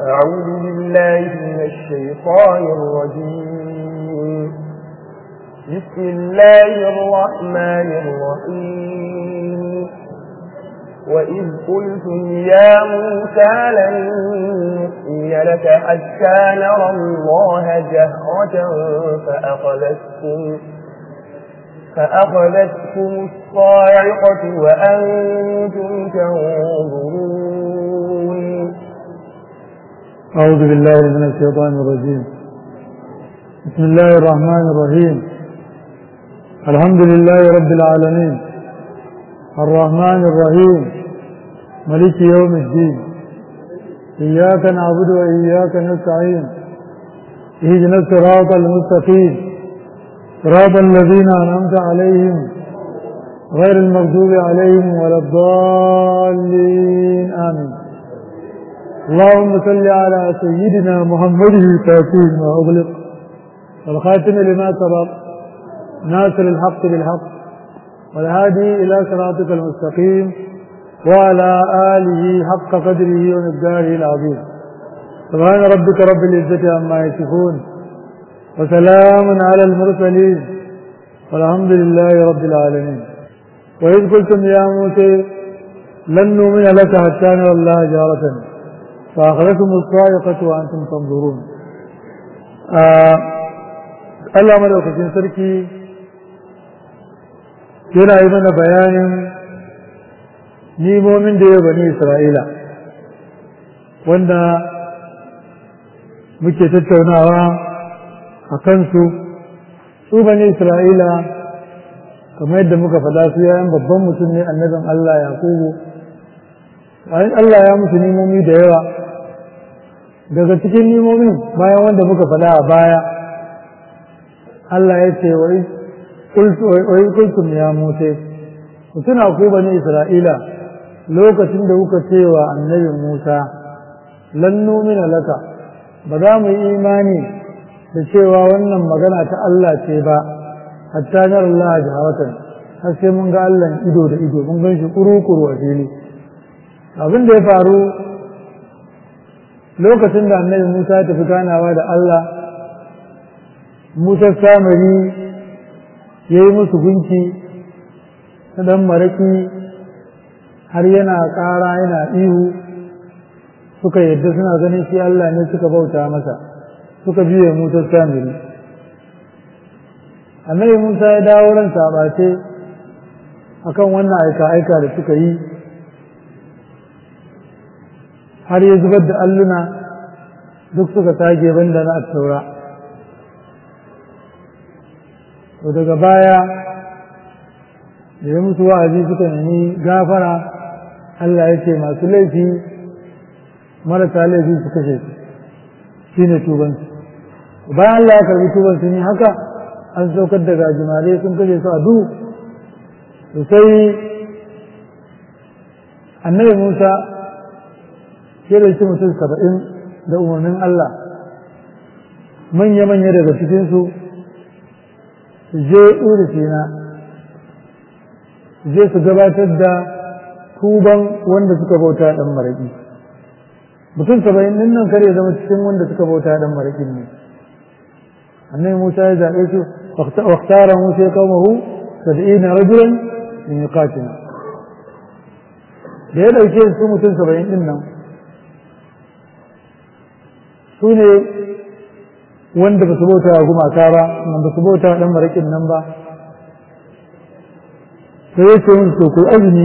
أعوذ بالله من الشيطان الرجيم بسم الله الرحمن الرحيم وإذ قلتم يا موسى لن نؤمن لك حتى نرى الله جهرة فأخذتكم فأخذتكم الصاعقة وأنتم تنظرون أعوذ بالله من الشيطان الرجيم بسم الله الرحمن الرحيم الحمد لله رب العالمين الرحمن الرحيم ملك يوم الدين إياك نعبد وإياك نستعين اهدنا الصراط المستقيم صراط الذين أنعمت عليهم غير المغضوب عليهم ولا الضالين آمين اللهم صل على سيدنا محمد الفاتح ما أغلق والخاتم لما سبق ناصر الحق بالحق والهادي إلى صراطك المستقيم وعلى آله حق قدره ومقداره العظيم سبحان ربك رب العزة عما يصفون وسلام على المرسلين والحمد لله رب العالمين وإذ قلتم يا موسى لن نؤمن لك حتى نرى الله جارة فأخذتم الصاعقة وأنتم تنظرون Allah madaukakin sarki yana yi mana bayanin nimomin da ya bani Isra'ila wanda muke tattaunawa a kansu su bani Isra'ila kamar yadda muka faɗa su yayan babban mutum ne annabin Allah Yakubu Allah ya musu nimomi da yawa daga cikin nimomin bayan wanda muka faɗa a baya Allah ya ce wa kultum ya mute ku tuna ku bani Isra'ila lokacin da kuka ce wa annabi Musa lan numina laka ba za mu yi imani da cewa wannan magana ta Allah ce ba hatta nar Allah jaharatan har sai mun ga Allah ido da ido mun gan shi kuru-kuru a fili abin da ya faru lokacin da annabi Musa ya tafi ganawa da Allah Musa samari ya yi musu gunki ta ɗan maraƙi har yana ƙara yana ihu suka yadda suna ganin shi Allah ne suka bauta masa suka biye Musa samari annabi Musa ya dawo ran sabace akan wannan aika-aika da suka yi har ya zubar da alluna duk suka tage banda na taura to daga baya da ya musu wa'azi suka nemi gafara Allah ya ce masu laifi marasa laifi su kashe su shi ne tubansu bayan Allah ya karbi tubansu ne haka an saukar da gajimare sun kashe su a duhu to sai annabi Musa ya ɗauki mutum saba'in da umarnin Allah manya-manya daga cikinsu su je urusina je su gabatar da tuban wanda suka bauta ɗan maraƙi mutum saba'in ɗin nan kare zama cikin wanda suka bauta ɗan maraƙin ne annabi musa ya zaɓe su waktara musa ya kawo saba'ina rajulan min yuqatina da ya ɗauke su mutum saba'in ɗin nan su ne wanda ba su bauta gumaka ba wanda su bauta ɗan maraƙin nan ba sai ya ce musu ku azumi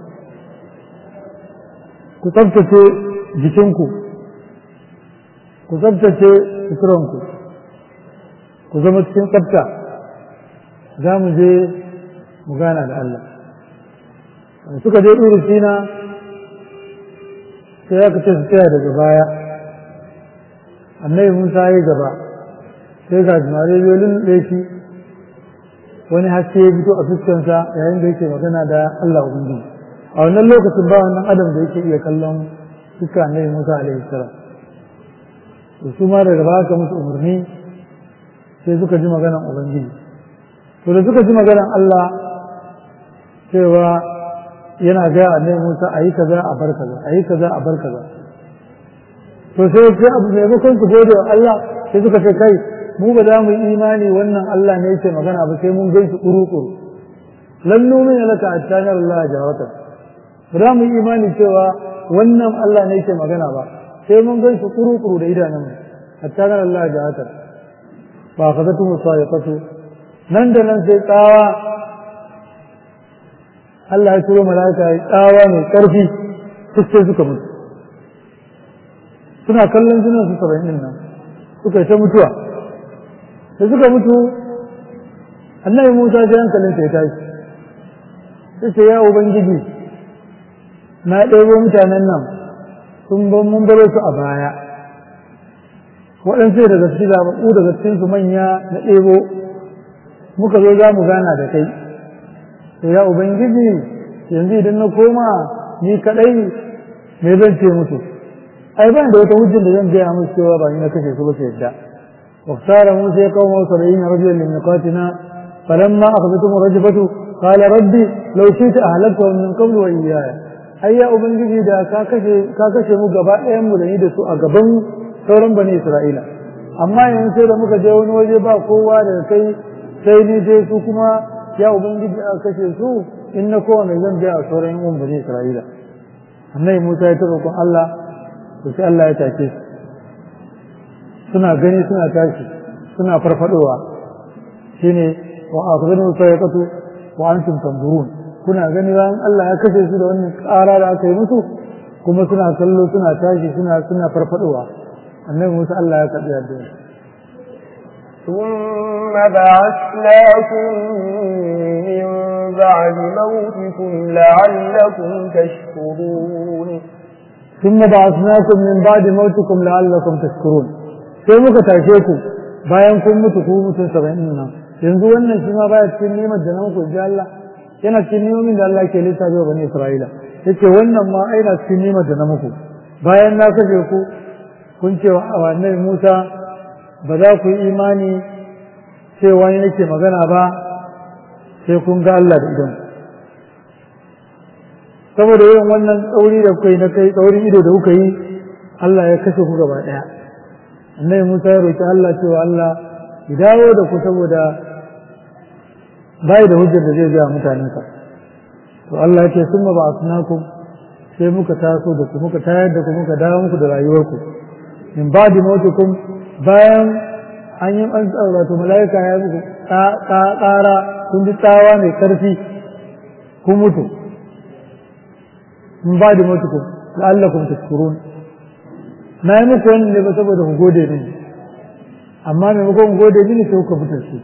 ku tsabtace jikinku ku tsabtace suturanku ku zama cikin tsabta za mu je mu gana da Allah suka je ɗuri sina sai aka ce su tsaya daga baya annabi musa ya gaba sai ga jimare yolin ɗaki wani haske ya fito a fuskansa yayin da yake magana da Allah ubangiji a wannan lokacin ba wannan adam da yake iya kallon fuska annabi musa alaihi salam to su ma daga baka musu umarni sai suka ji maganan ubangiji to da suka ji maganan Allah cewa yana ga annabi Musa a yi kaza a bar kaza a yi kaza a bar kaza to sai sai abu maimakon su gode wa Allah sai suka ce kai mu ba za mu yi imani wannan Allah ne yake magana ba sai mun gan shi kuru-kuru lan numin laka attanar Allah jawata ba za mu yi imani cewa wannan Allah ne yake magana ba sai mun gan shi kuru-kuru da idanun mu attanar Allah jawata ba ka zatu musayaqatu nan da nan sai tsawa Allah ya turo mala'ika ya tsawa mai karfi sai suka mutu suna kallon jinin su saba'in din nan suka yi ta mutuwa da suka mutu annabi musa sai hankalin ya tashi sai ce ya ubangiji na ɗebo mutanen nan sun ban mun baro su a baya waɗansu daga cikin zaɓaɓɓu daga cikin su manya na ɗebo muka zo za mu gana da kai to ya ubangiji yanzu idan na koma ni kaɗai me zan ce musu ai ban da wata hujjar da zan gaya musu cewa ba ni na kashe su ba su yadda واختار موسى قومه سبعين رجلا لميقاتنا فلما أخذتهم الرجفة قال ربي لو شئت أهلكتهم من قبل وإياي ai ya ubangiji da ka kashe ka kashe mu gaba ɗayan mu da ni da su a gaban sauran bani Isra'ila amma yanzu sai da muka je wani waje ba kowa da kai sai ni dai su kuma ya ubangiji a kashe su in na kowa mai zan biya a sauran yan bani Isra'ila annabi Musa ya taɓa kun Allah to sai Allah ya take su suna gani suna tashi suna farfadowa shine wa akhadhu sayqatu wa antum tanzurun kuna gani ran Allah ya kashe su da wannan ƙara da aka yi musu kuma suna kallo suna tashi suna suna farfadowa annabi Musa Allah ya karbi addu'a ثم بعثناكم من بعد موتكم لعلكم تشكرون ثم بعثناكم من بعد موتكم لعلكم تشكرون sai muka tashe ku bayan kun mutu ku mutum saba'in nan yanzu wannan shi ma baya cikin nemar da na muku ji Allah yana cikin nemomin da Allah ke lissafi wa bani Isra'ila yace wannan ma aina cikin nemar da na muku bayan na kashe ku kun ce wa annabi Musa ba za ku yi imani cewa ni nake magana ba sai kun ga Allah da idan saboda yin wannan tsauri da kuka yi na kai tsaurin ido da kuka yi Allah ya kashe ku gaba ɗaya annabi Musa ya roki Allah cewa Allah ya dawo da ku saboda bai da hujjar da zai ga mutanensa to Allah ya ce summa ba'athnakum sai muka taso da ku muka tayar da ku muka dawo muku da rayuwarku min ba'di mautukum bayan an yi an tsaura to mala'ika ya muku ƙara kun ji tsawa mai karfi kun mutu min ba'di mautukum la'allakum tashkurun na yi muku wannan ne ba saboda ku gode mini amma maimakon ku gode mini sai kuka fitar shi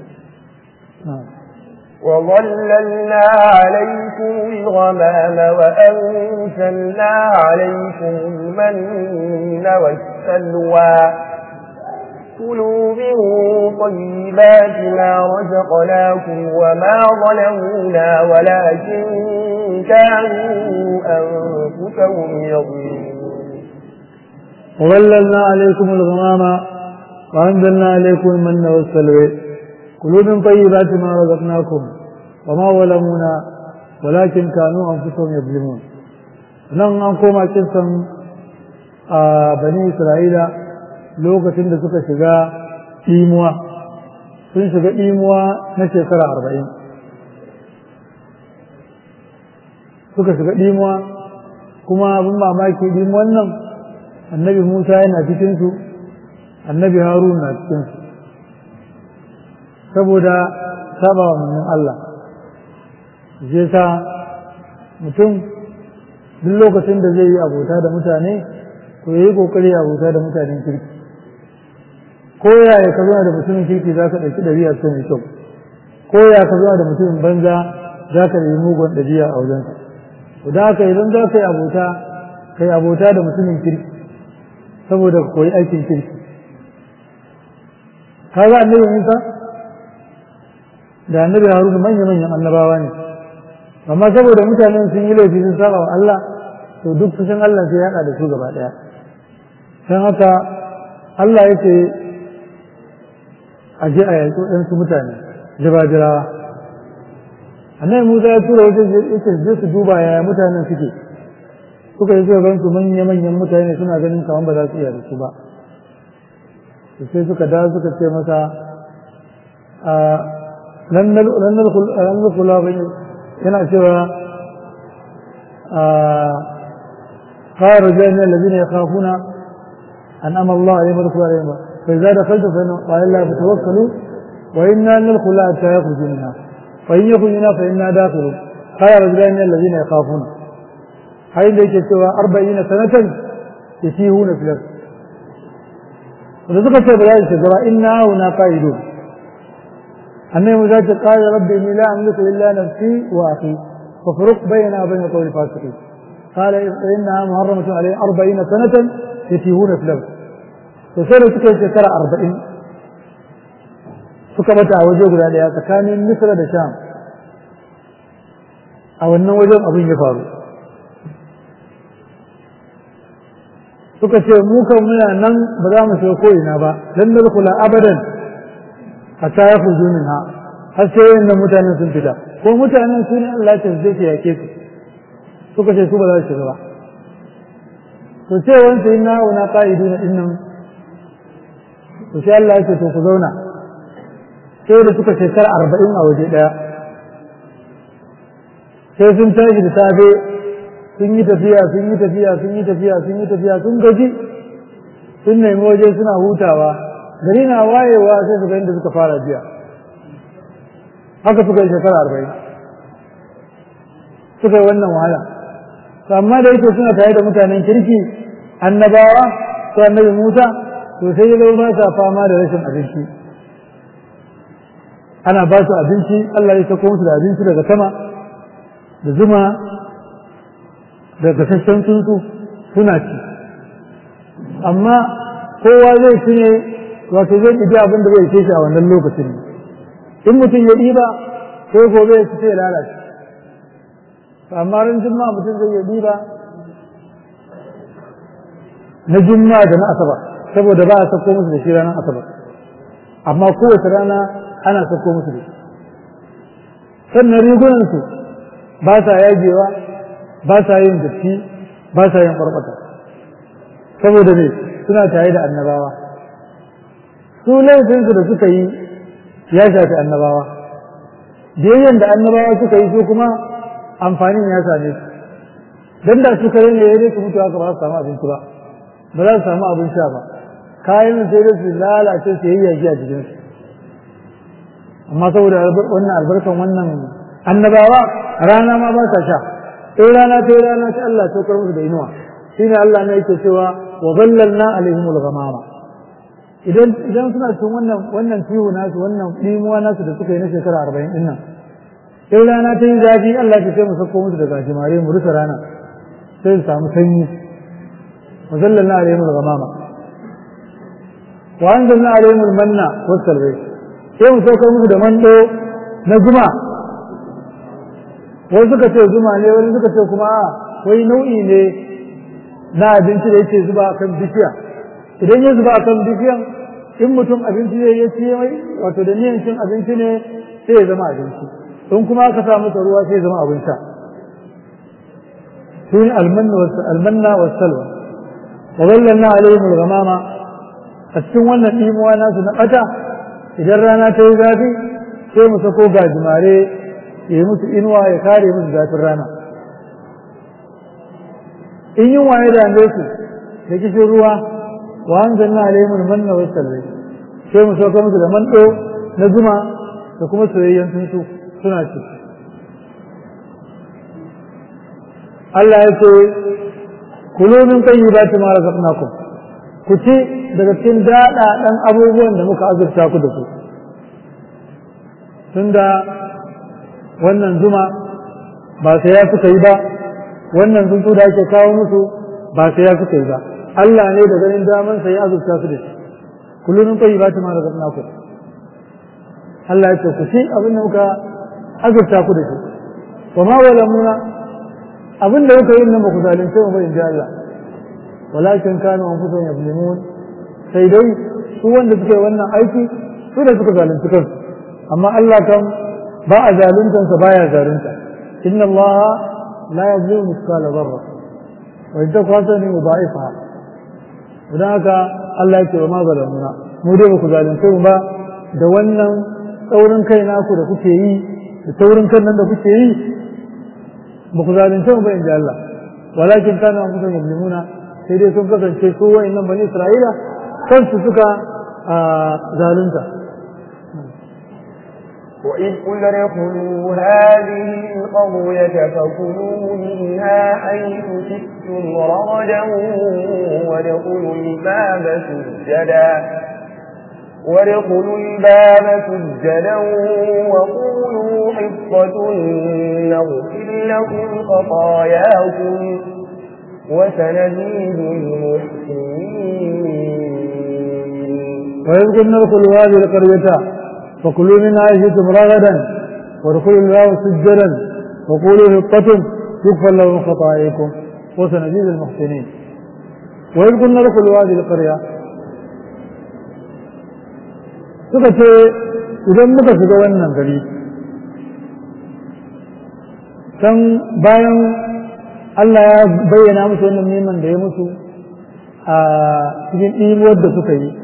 وظللنا عليكم الغمام وأنزلنا عليكم المن والسلوى كلوا من طيبات ما رزقناكم وما ظلمونا ولكن كانوا أنفسهم يظلمون وظللنا عليكم الغمام وأنزلنا عليكم المن والسلوى كلوا من طيبات ما رزقناكم وما ظلمونا ولكن كانوا أنفسهم يظلمون nan an koma kisan a bani isra'ila lokacin da suka shiga imuwa sun shiga imuwa na shekara arba'in suka shiga imuwa kuma abin mamaki imuwan nan annabi musa yana cikinsu annabi harun na cikinsu saboda saba wa manzon Allah zai sa mutum duk lokacin da zai yi abota da mutane to ya yi kokari abota da mutanen kirki ko yaya ka zama da mutumin kirki za ka ɗauki ɗabi'a ta mai kyau ko ya ka zama da mutumin banza za ka yi mugun ɗabi'a a wajensa to da haka idan za ka yi abota ka yi abota da mutumin kirki saboda ka koyi aikin kirki ka ga annabi Musa da annabi Haruna manya-manyan annabawa ne amma saboda mutanen sun yi laifi sun saba wa Allah to duk fushin Allah sai ya haɗa da su gaba ɗaya don haka Allah ya ce a je a yaƙi waɗansu mutane jira-jirawa annabi Musa ya tura wajen ya ce je su duba yaya mutanen suke suka yi suka gansu manya-manyan mutane suna ganin kamar ba za su iya da su ba sai suka da suka ce masa ranar kula yana cewa قال رجال الذين يخافون أنعم الله عليهم ودخلوا عليهم فإذا دخلتم فإن قال الله فتوكلوا وإنا ندخل حتى يخرجوا منها فإن يخرجوا منها فإنا داخلون قال رجلان الذين يخافون هاي اللي سوى أربعين سنة يسيهون في الأرض وذكر في بلاد الشجرة إنا هنا قائدون أنه ذات قال ربي إني لا أملك إلا نفسي وأخي ففرق بيننا وبين قول الفاسقين قال إنها محرمة عليه أربعين سنة يتيهون في الأرض فسيروا سكة شكرا أربعين suka bata a waje guda daya tsakanin Misra da Sham a wannan wajen abin ya faru suka ce mu kan muna nan ba za mu shiga ko ina ba dan nadkhula abadan hatta yakhruju minha har sai wayannan mutanen sun fita ko mutanen su ne Allah ta zai yake su suka ce su ba za su shiga ba to ce wanda inna wa na qa'iduna innan to sai Allah ya ce to ku zauna sai da suka shekara arba'in a waje ɗaya sai sun tashi da safe sun yi tafiya sun yi tafiya sun yi tafiya sun yi tafiya sun gaji sun nemi waje suna hutawa gari na wayewa sai su ga inda suka fara biya haka suka yi shekara arba'in suka yi wannan wahala amma da yake suna tare da mutanen kirki annabawa ko annabi musa to sai ya ba sa fama da rashin abinci ana ba su abinci Allah ya sako musu da abinci daga sama da zuma da gasasshen tsuntsu suna ci amma kowa zai ci ne wato zai ɗibi abin da zai ce shi a wannan lokacin in mutum ya ɗiba sai gobe ya ci sai ya lalace amma ran juma'a mutum zai ya ɗiba na juma'a da na asabar saboda ba a sako musu da shi ranar asabar amma kowace rana ana sako musu da sannan rigunansu ba sa yagewa ba sa yin datti ba sa yin ɓarɓata saboda ne suna tare da annabawa su laifinsu da suka yi ya shafi annabawa biyayyen da annabawa suka yi su kuma amfanin ya same su don da suka yi ne ya su mutu haka ba su samu abinci ba ba za su samu abin sha ba kayan sai dai su lalace su yi yaki a jikinsu amma saboda wannan albarkan wannan annabawa rana ma ba sa sha sai rana ta rana ta Allah saukar musu da inuwa shine Allah ne yake cewa wa zallalna alaihimul ghamama idan idan suna cikin wannan wannan tiwo nasu wannan dimuwa nasu da suka yi na shekara 40 din nan sai rana ta yi zafi Allah ya ce mu sako musu da gajimare mu rufe rana sai su samu sanyi wa zallalna alaihimul ghamama wa anzalna alaihimul manna was salwa sai mu saukar musu da mando na zuma wani suka ce zuma ne wani suka ce kuma wai nau'i ne na abinci da yake zuba kan bishiya idan ya zuba kan bishiyan in mutum abinci ne ya ce mai wato da niyan cin abinci ne sai ya zama abinci in kuma aka sa masa ruwa sai ya zama abin sha sun almanna wa salwa wa wallanna alaihim al-ghamama a cikin wannan imuwa nasu na bata idan rana ta yi zafi sai mu sako gajimare ya yi musu inuwa ya kare musu zafin rana in yin waye da su da kishin ruwa wa an zanna alaihimul manna wa salwai sai mu sauka musu da mando na zuma da kuma soyayyen tuntu suna ci Allah ya ce kulu min tayyibati ma razaqnakum ku ci daga cikin daɗaɗan abubuwan da muka azurta ku da su tunda wannan zuma ba sai ya suka yi ba wannan tsuntsu da ake kawo musu ba sai ya suka yi ba Allah ne da ganin daman sai ya azurta su da shi kullum kai ba ta ma daga naku Allah ya ce ku ci abin da muka azurta ku da shi wa ma walamuna abin da kuka yi nan ba ku zalunce mu ba in ji Allah walakin kanu anfusuhum yuzlimun sai dai su wanda suke wannan aiki su da suka zalunci kansu amma Allah kan ba a zaluntansa baya zalunta inna Allah la yazlimu mithqala dharra wa in taku hasanatan yudha'ifa idan haka Allah ya ce wa ma zalamuna mu dai ba ku zalunce mu ba da wannan tsaurin kai naku da kuke yi da taurin kan nan da kuke yi ba ku zalunce mu ba in ji Allah walakin kana an kusa yamlimuna sai dai sun kasance su wa'annan bani Isra'ila kansu suka zalunta وإذ قل ادخلوا هذه القرية فكلوا منها حيث شئتم رغدا وادخلوا الباب سجدا وادخلوا الباب سجدا وقولوا حصة نغفر لكم خطاياكم وسنزيد المحسنين وإذ قلنا ادخلوا هذه القرية فكلوا منها شئتم رغدا وادخلوا الباب سجدا وقولوا حطة يغفر لكم خطاياكم وسنزيد المحسنين وإذ قلنا ادخلوا هذه القرية suka ce idan muka shiga wannan gari can bayan Allah ya bayyana musu wannan neman da ya musu a cikin ɗimuwar da suka yi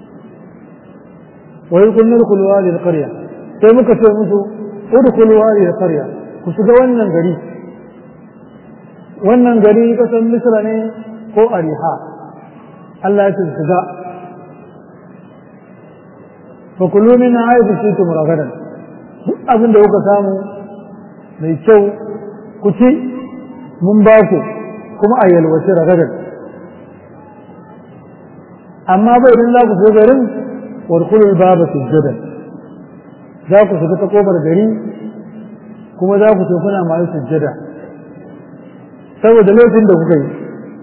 wa yi kunnar kulwa da ƙarya sai muka ce musu udu kulwa da ƙarya ku shiga wannan gari wannan gari kasan misra ne ko ariha Allah ya ce shiga fakulu min haifu shi tum ragadan duk abin da kuka samu mai kyau ku ci mun ba ku kuma a yalwace ragadan amma bai idan za ku so garin warkulul baba sujjadan za ku shiga ta kofar gari kuma za ku so kuna masu sujjada saboda laifin da kuka yi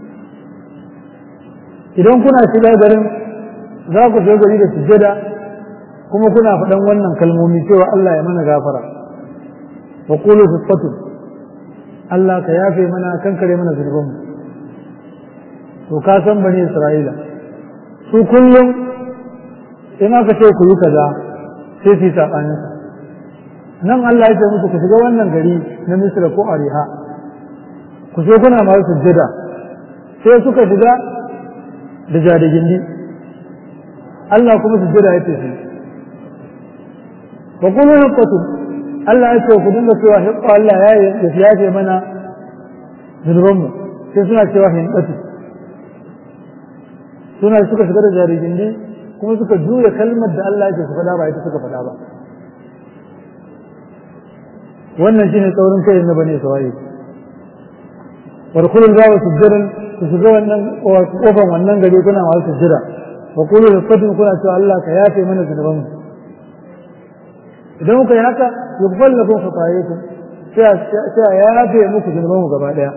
idan kuna shiga garin za ku shiga gari da sujjada kuma kuna faɗan wannan kalmomi cewa Allah ya mana gafara wa qulu fi Allah ka yafe mana kankare mana zunubanmu to ka san bani Isra'ila su kullum in aka ce ku yi kaza sai su yi saɓanin nan Allah ya ce musu ku shiga wannan gari na Misra ko Ariha ku so kuna masu sujjada sai suka shiga da jadigindi Allah kuma sujjada ya ce su wa kuma hiqqatu Allah ya ce ku dinga cewa hiqqa Allah ya ya yafe mana zunuban mu sai suna cewa hiqqatu suna suka shiga da jarigindi kuma suka juya kalmar da Allah yake su faɗa ba ita suka faɗa ba wannan shine tsaurin kai na bane sawai warkulul babu sujjadan ku shiga wannan kofan wannan gari kuna masu sujjada wa qulu liqatin kuna cewa Allah ka yafe mana zunuban mu idan muka yi haka yughfar lakum khatayakum sai ya yafe muku zunuban mu gaba daya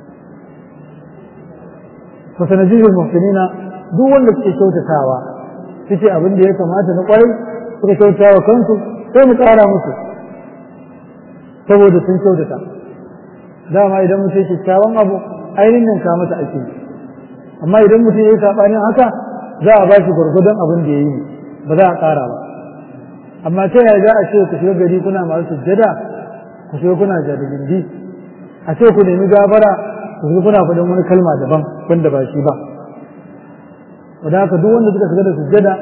fa sanajidul muhsinina duk wanda suke kyautatawa suke abin da ya kamata na kwarai suka kyautata wa kansu sai mu ƙara musu saboda sun kyautata dama idan mutum kyakkyawan abu ainihin ka masa ake amma idan mutum ya yi saɓanin haka za a ba shi gwargwadon abin da ya yi ba za a ƙara ba amma ta yaya za a ce ku shiga gari kuna masu sujjada ku shiga kuna jadagindi a ce ku nemi gafara ku shiga kuna faɗin wani kalma daban wanda ba shi ba wadda haka duk wanda suka shiga da sujjada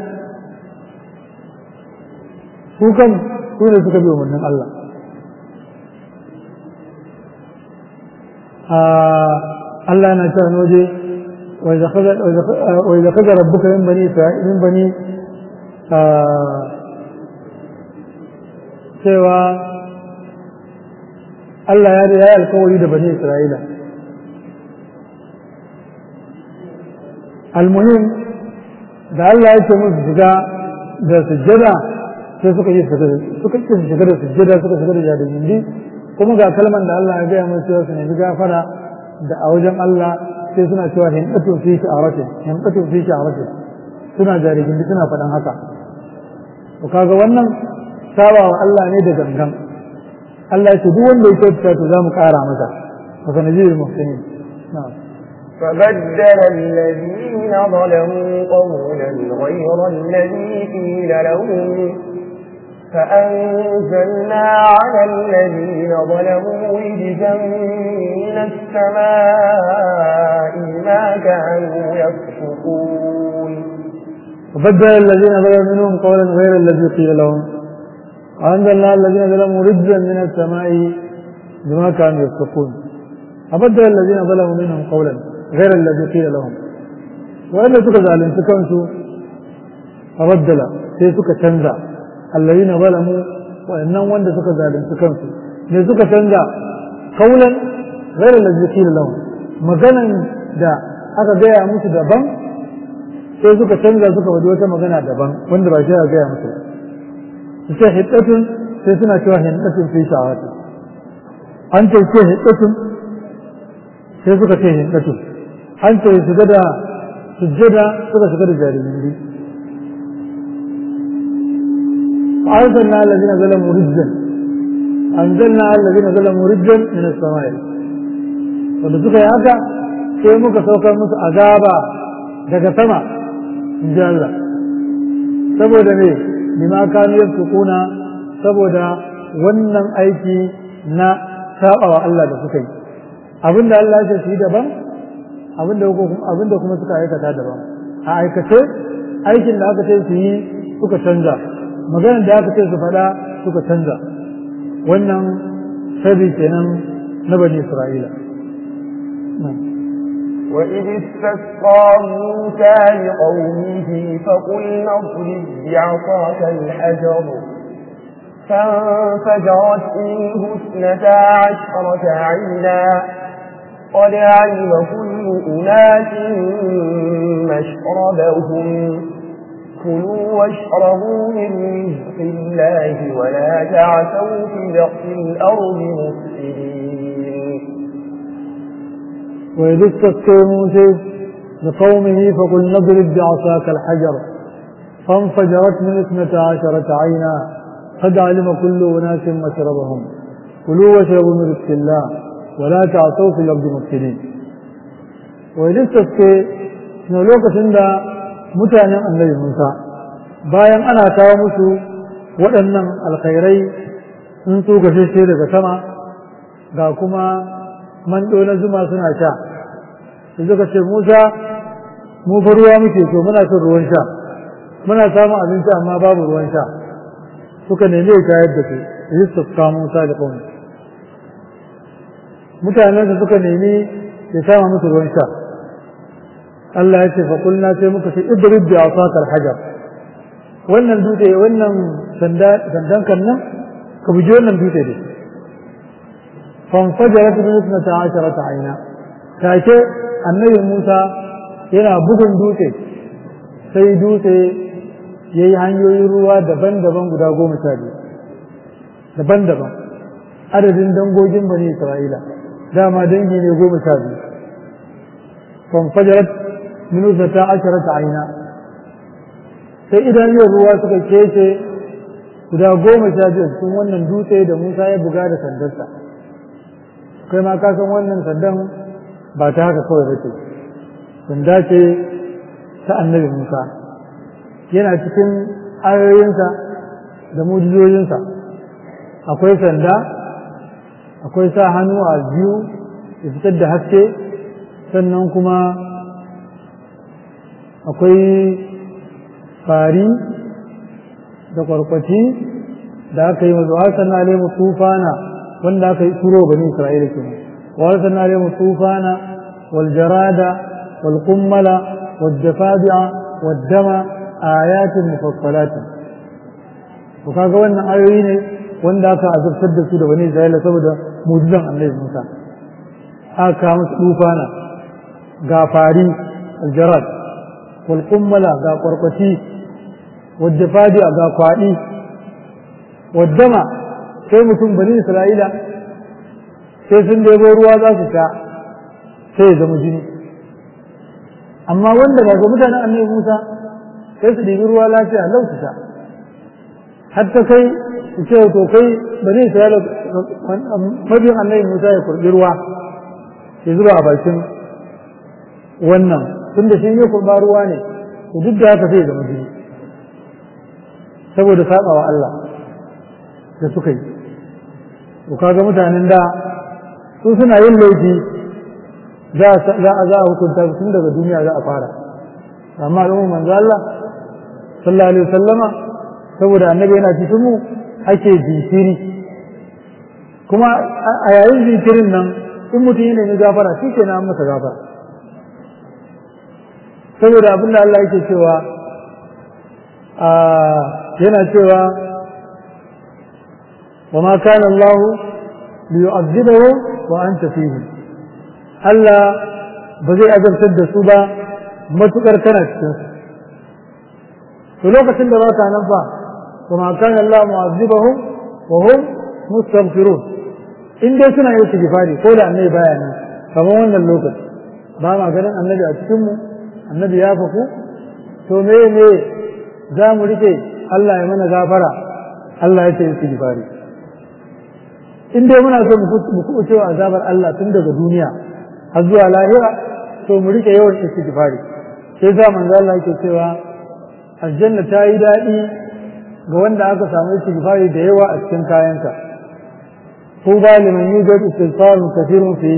su kan su ne suka bi umarnin Allah Allah yana cewa waje wa idza kaza rabbuka min bani isra'il min bani cewa Allah ya yi alkawari da bani Isra'ila almuhim da Allah ya ce musu shiga da sujjada sai suka yi suka ce shiga da sujjada suka shiga da jadajindi kuma ga kalman da Allah ya gaya musu cewa su nemi gafara da a wajen Allah sai suna cewa hindatu fi sha'arati hindatu fi sha'arati suna jadajindi suna faɗan haka to kaga wannan saba wa Allah ne da gangan Allah ya ce duk wanda ya kyautata to za mu ƙara masa wa sanajiyul muhsinin na'am فبدل الذين ظلموا قولا غير الذي قيل لهم فأنزلنا على الذين ظلموا رجزا من السماء ما كانوا يفسقون وبدل الذين ظلموا منهم قولا غير الذي قيل لهم وأنزلنا الذين ظلموا رجزا من السماء بما كانوا يفسقون وبدل الذين ظلموا منهم قولا غير الذي قيل لهم وإن سكا ظالم سكنسوا فبدل sai suka canza allazina zalamu wa'annan wanda suka zalunci kansu ne suka canza kaulan ghairu allazi qila lahum maganan da aka gaya musu daban sai suka canza suka wadi wata magana daban wanda ba shi aka gaya musu su ce hiddatun sai suna cewa hiddatun fi shawati an ce ce hiddatun sai suka ce hiddatun an ce shiga da sujjada suka shiga da jarirai أنزلنا الذين ظلموا رجا أنزلنا الذين ظلموا رجا من السماء wanda suka yi haka sai muka saukar musu azaba daga sama in ji Allah saboda ne bima kanu yasukuna saboda wannan aiki na sabawa Allah da suka yi abinda Allah ya ce su yi daban abinda kuma suka aikata daban a aikace aikin da aka ce su yi suka canza maganar da aka ce su faɗa suka canza wannan sabi kenan na bani isra'ila وإذ استسقى موسى لقومه فقلنا اضرب بعصاك الحجر فانفجرت منه اثنتا عشرة عينا قد علم كل أناس مشربهم كلوا واشربوا من رزق الله ولا تعثوا في الأرض مفسدين وإذ استسقى موسى لقومه فقل نضرب بعصاك الحجر فانفجرت من اثنتا عشرة عينا قد علم كل أناس مشربهم كلوا واشربوا من رزق الله ولا تعثوا في الأرض مفسدين وإذ استسقى نولوك سندا mutanen annabi Musa bayan ana kawo musu waɗannan alkhairai sun so gashashe daga sama ga kuma mando na zuma suna sha su suka ce Musa mu fa ruwa muke so muna son ruwan sha muna samun abinci amma babu ruwan sha suka nemi ya shayar da su Yusuf ka Musa da kawai mutanen suka nemi ya sama musu ruwan sha Allah ya ce fa kulna sai muka ce idrib bi asakal hajar wannan dutse wannan sanda sandan kan nan ka buji wannan dutse dai fan fajarat bi isnata asharata aina take annabi Musa yana bugun dutse sai dutse yayi hanyoyin ruwa daban-daban guda goma sha biyu daban-daban adadin dangogin bani Isra'ila dama dangi ne goma sha biyu fan fajarat minusa ta ashara ta aina sai idanun ruwa suka kece guda goma sha biyu cikin wannan dutse da Musa ya buga da sandarsa kai ma ka san wannan sandan ba ta haka kawai ba ce sanda ce ta annabi Musa yana cikin ayoyinsa da mujizoyinsa akwai sanda akwai sa hannu a biyu ya fitar da haske sannan kuma akwai fari da kwarkwaci da aka yi mazu wasan na lemu tufana wanda aka yi turo bani isra'ila ke wasan na lemu tufana wal jarada wal kummala wal jafadi'a wal dama ayatin mufassalatin to kaga wannan ayoyi ne wanda aka azabtar da su da bani isra'ila saboda mujizan annabi musa aka musu tufana ga fari al jarad والقملة غا قرقتي والدفادي غا قوادي والدمع sai mutum bani isra'ila sai sun debo ruwa za su sha sai ya zama jini amma wanda ba ga mutanen annabi musa sai su ɗibi ruwa lafiya lau su sha har ta kai su ce to kai bani isra'ila mabiyin annabi musa ya kurɓi ruwa ya zuba a bakin wannan tunda shi ya kurba ruwa ne to duk da haka sai zama jini saboda sabawa Allah da suka yi to kaga mutanen da su suna yin laifi za a za a hukunta su tun daga duniya za a fara amma al'umma manzo Allah sallallahu alaihi wasallama saboda annabi yana cikin mu ake jinkiri kuma a yayin jinkirin nan in mutum yana ne gafara shi ke na masa gafara saboda abin da Allah yake cewa yana cewa wa ma kana Allah li yu'adhibahu wa anta fihi Allah ba zai azabtar da su ba matukar kana cikin su to lokacin da ba ka nan fa wa ma kana Allah mu'adhibahum wa hum mustaghfirun in dai suna yin istighfari ko da annabi baya nan kamar wannan lokaci ba ma ganin annabi a cikin mu annabi ya faku to me me za mu rike Allah ya mana gafara Allah ya ce istighfari in dai muna so mu kuɓuce wa azabar Allah tun daga duniya har zuwa lahira to mu rike yawan istighfari sai za manzo Allah yake cewa aljanna ta yi daɗi ga wanda aka samu istighfari da yawa a cikin kayansa ko ba liman yujad istighfar kathirun fi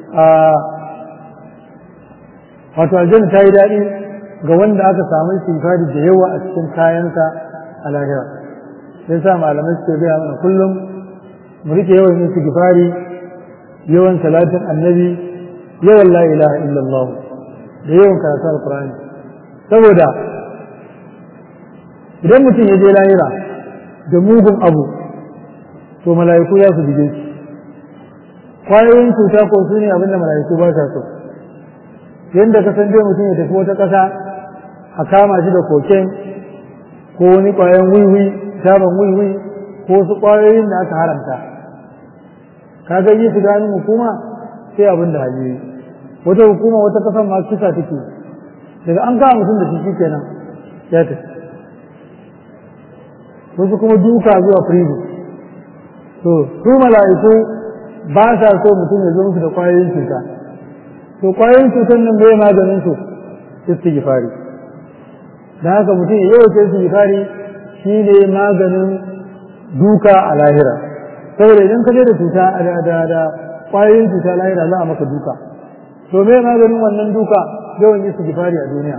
wato aljanna ta yi daɗi ga wanda aka samu istighfari da yawa a cikin kayansa a lahira sai sa malamai suke gaya mana kullum mu rike yawan istighfari yawan salatin annabi yawan la ilaha illallah da yawan karatu alqur'ani saboda idan mutum ya je lahira da mugun abu to mala'iku za su bige shi kwayoyin cuta ko su ne abinda mala'iku ba sa so yadda ka san dai mutum ya tafi wata ƙasa a kama shi da koken ko wani ƙwayan wiwi shaban wiwi ko su ƙwayoyin da aka haramta ka ga yi shiga hannun hukuma sai abin da hali wata hukuma wata ƙasan ma kisa take daga an kama mutum da shi kenan ya tafi wasu kuma duka zuwa prison to su mala'iku ba sa so mutum ya zo musu da ƙwayoyin cuta to ƙwayoyin cutar nan bai maganin su istighfari dan haka mutum ya yawaita istighfari shine maganin duka a lahira saboda idan ka je da cuta da da da ƙwayoyin cuta lahira za a maka duka to me maganin wannan duka yawan istighfari a duniya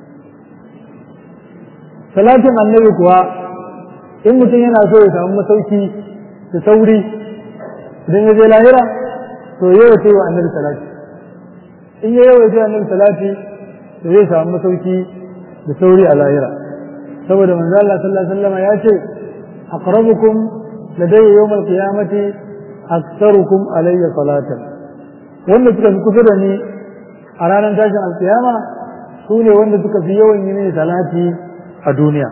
salatin annabi kuwa in mutum yana so ya samu masauki da sauri idan ya je lahira to yawa ce wa annabi salati in ya yawa ce wa annabi salati to zai samu masauki da sauri a lahira saboda manzo Allah sallallahu alaihi wasallam ya ce aqrabukum ladayya yawm al-qiyamati aktsarukum alayya salatan wanda suka fi kusa da ni a ranar tashin alkiyama su ne wanda suka fi yawan yi mini salati a duniya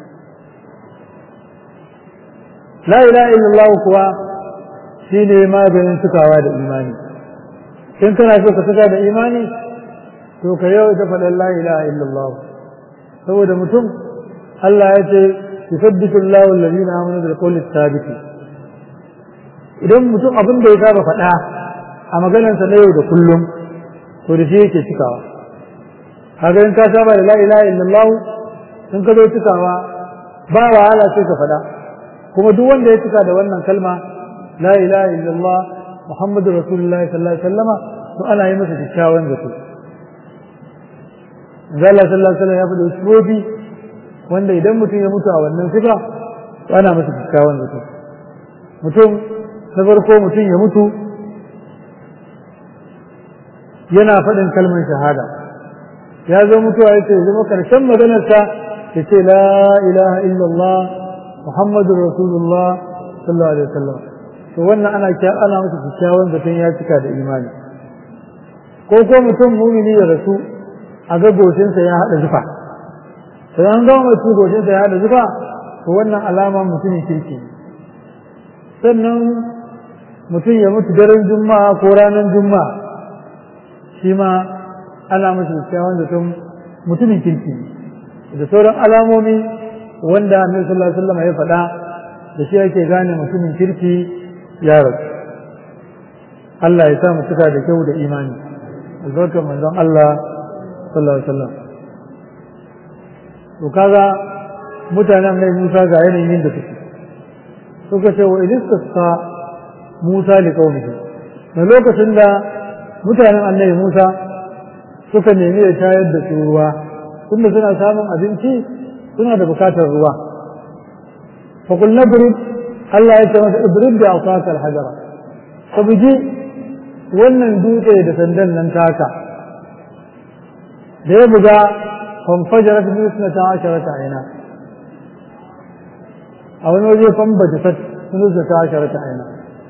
la ilaha illallah kuwa shi ne maganin cikawa da imani in kana so ka cika da imani to ka yau ta faɗin la ilaha illallah saboda mutum Allah ya ce yusabbitu Allahu alladhina amanu bil qawli thabit idan mutum abin da ya saba faɗa a maganarsa na yau da kullum to da shi yake cikawa kaga in ka saba da la ilaha illallah in ka zo cikawa ba wahala sai ka faɗa kuma duk wanda ya cika da wannan kalma la ilaha illallah muhammadu rasulullahi sallallahu alaihi wasallama to ana yi masa kyakkyawan zato Allah sallallahu alaihi wasallam ya faɗi sifofi wanda idan mutum ya mutu a wannan sifa to ana masa kyakkyawan zato mutum na farko mutum ya mutu yana faɗin kalmar shahada ya zo mutuwa ya ce zama ƙarshen maganarsa ya ce la ilaha illallah muhammadu rasulullah sallallahu alaihi wasallam to wannan ana ana masa kyakkyawan zaton ya cika da imani ko ko mutum mumini ya rasu a ga goshinsa ya haɗa zufa to an ga mutum goshinsa ya haɗa zufa to wannan alama mutumin kirki sannan mutum ya mutu daren juma'a ko ranar juma'a shi ma ana masa kyakkyawan zaton mutumin kirki da sauran alamomi wanda annabi sallallahu alaihi wasallam ya faɗa da shi ake gane mutumin kirki ya rasu Allah ya sa mu cika da kyau da imani albarkar manzon Allah sallallahu alaihi wasallam to kaga mutanen mai Musa ga yanayin da suke suka ce wa idistasqa Musa li qaumihi da lokacin da mutanen annabi Musa suka nemi ya shayar da su ruwa tunda suna samun abinci suna da bukatar ruwa fa qulna burib Allah ya ce masa ibrib da asaka al-hajara ka buji wannan dutse da sandan nan taka da ya buga fanfajarat min isnata asharata aina a wani waje fambaja sat min isnata asharata aina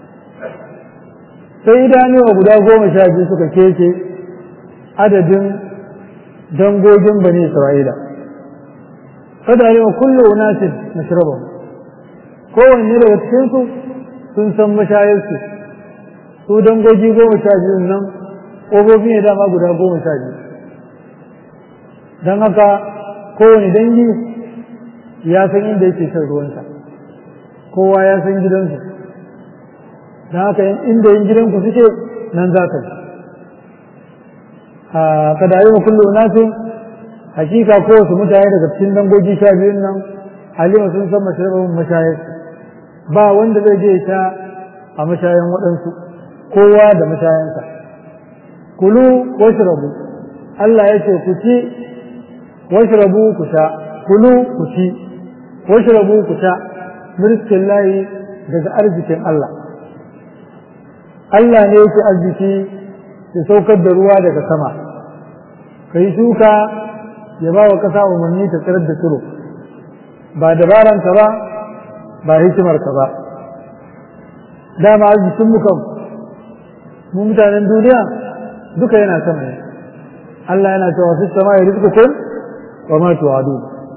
sai idanuwa guda goma sha biyu suka keke adadin dangogin bani isra'ila kada ne wa kullu unasin mashrabahum kowanne daga cikinsu sun san mashayarsu su dangogi goma sha biyun nan ƙofofi ne dama guda goma sha biyu don haka kowane dangi ya san inda yake shan ruwansa kowa ya san gidansu don haka inda yin gidanku suke nan za ka a kadayi wa kullu nasu hakika kowace mutane daga cikin dangogi sha biyun nan halima sun san mashayarsu mashayarsu ba wanda zai je ta a mashayan waɗansu kowa da mashayansa kulu washrabu Allah ya ce ku ci washrabu ku sha kulu ku ci washrabu ku sha mirkin layi daga arzikin Allah Allah ne yake arziki ya saukar da ruwa daga sama ka yi shuka ya ba wa ƙasa umarni ta tsirar da tsiro ba dabaranka ba ba hikimarka ba dama arzikin mu kan mu mutanen duniya duka yana sama ne Allah yana cewa fi sama ya rizqukun wa ma tu'adu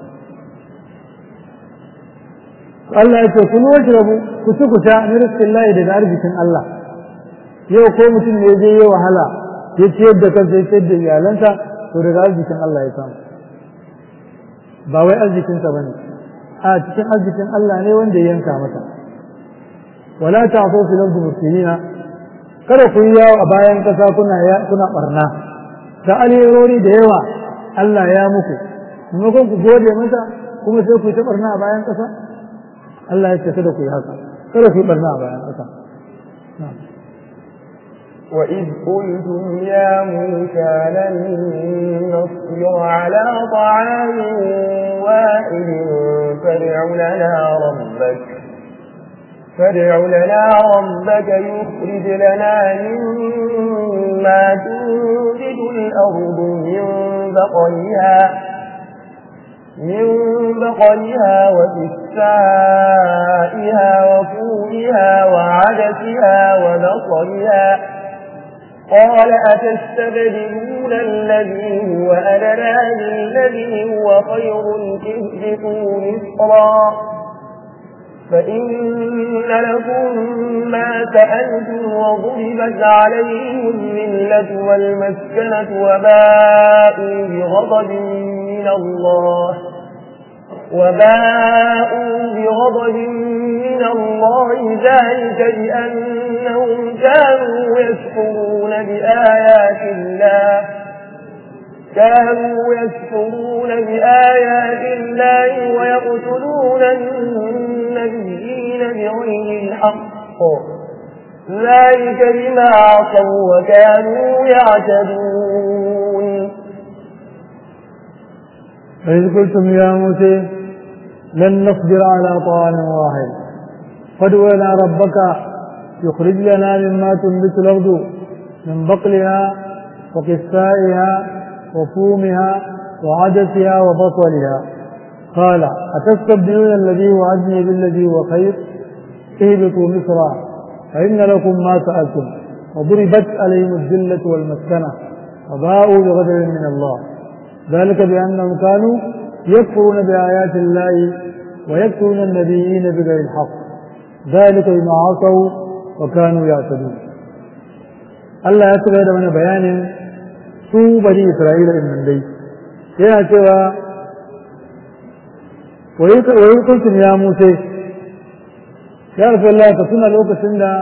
Allah ya ce kun washrabu ku ci ku sha min rizqillahi daga arzikin Allah yau ko mutum ne je yi wahala ya ciyar da kansa ya ciyar da iyalansa to daga arzikin Allah ya samu ba wai arzikinsa bane a cikin arzikin Allah ne wanda ya yanka mata wala ta'fu fil ardi mufsidina kada ku yi yawo a bayan kasa kuna kuna barna da alherori da yawa Allah ya muku maimakon ku gode masa kuma sai ku yi ta barna a bayan kasa Allah ya ce kada ku yi haka kada ku yi barna a bayan kasa وإذ قلتم يا موسى لن نصبر على طعام واحد فادع لنا ربك فادع لنا ربك يخرج لنا مما تنبت الأرض من بقلها من بقلها وكسائها وفومها وعدسها وبصلها قال أتستبدلون الذي هو أدنى بالذي هو خير اهبطوا مصرا فإن لكم ما سألتم وضربت عليهم الملة والمسكنة وباءوا بغضب من الله وباءوا بغضب من الله ذلك بأنهم كانوا يكفرون بآيات الله كانوا يكفرون بآيات الله ويقتلون النبيين بغير الحق ذلك بما عصوا وكانوا يعتدون فإذ قلتم يا موسى لن نصبر على طعام واحد فادع لنا ربك يخرج لنا مما تنبت الأرض من بقلها وقثائها وفومها وعدسها وبصلها قال أتستبدلون الذي هو أدنى بالذي هو خير اهبطوا مصرا فإن لكم ما سألتم وضربت عليهم الذلة والمسكنة وباءوا بغضب من الله ذلك بأنهم كانوا يكفرون بآيات الله ويكفرون النبيين بغير الحق ذلك بما عصوا وكانوا يعتدون الله يتبع من بيان su bani Isra'ila din nan dai yana cewa wai kuntum ya Musa ya Rasulullah ka tuna lokacin da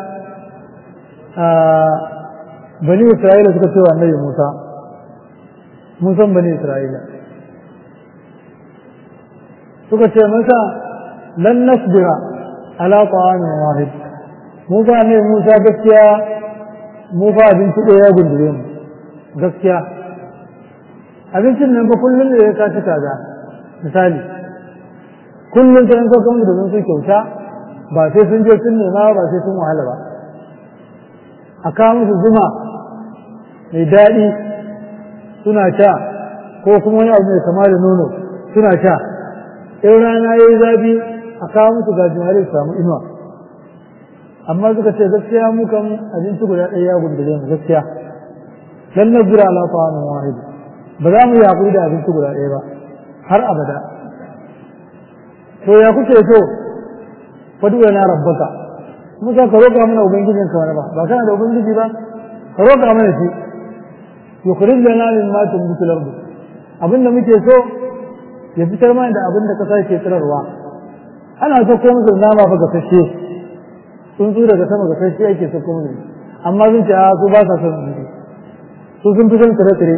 bani Isra'ila suka ce wa annabi Musa mun san bani Isra'ila suka ce masa lan nasbira ala ta'amin wahid mu ba ne Musa gaskiya mu ba abinci ɗaya ya gundure mu gaskiya abincin nan ba kullum da ya kaci kaza misali kullum ta yanko kan da sun kyauta ba sai sun je sun nema ba sai sun wahala ba a kawo musu zuma mai daɗi suna sha ko kuma wani abu mai kama da nono suna sha in rana ya yi zafi a kawo musu gajimare su samu inuwa amma suka ce gaskiya mu kan abinci guda ɗaya ya gundule mu gaskiya dan na jira ala ta'amin wahid ba za mu yi hakuri da abinci guda ɗaya ba har abada to ya kuke so fadu na rabbaka musa ka roƙa mana ubangijin ka wani ba ba kana da ubangiji ba ka roƙa mana shi yukhrij lana min ma tunbitu al-ardh abinda muke so ya fitar mana da abinda kasa ke tsirarwa ana so ko musu nama fa gasashe tsuntsu daga sama gasashe ake so ko musu amma sun ce a su ba sa son tsuntsu su sun fi son tsire-tsire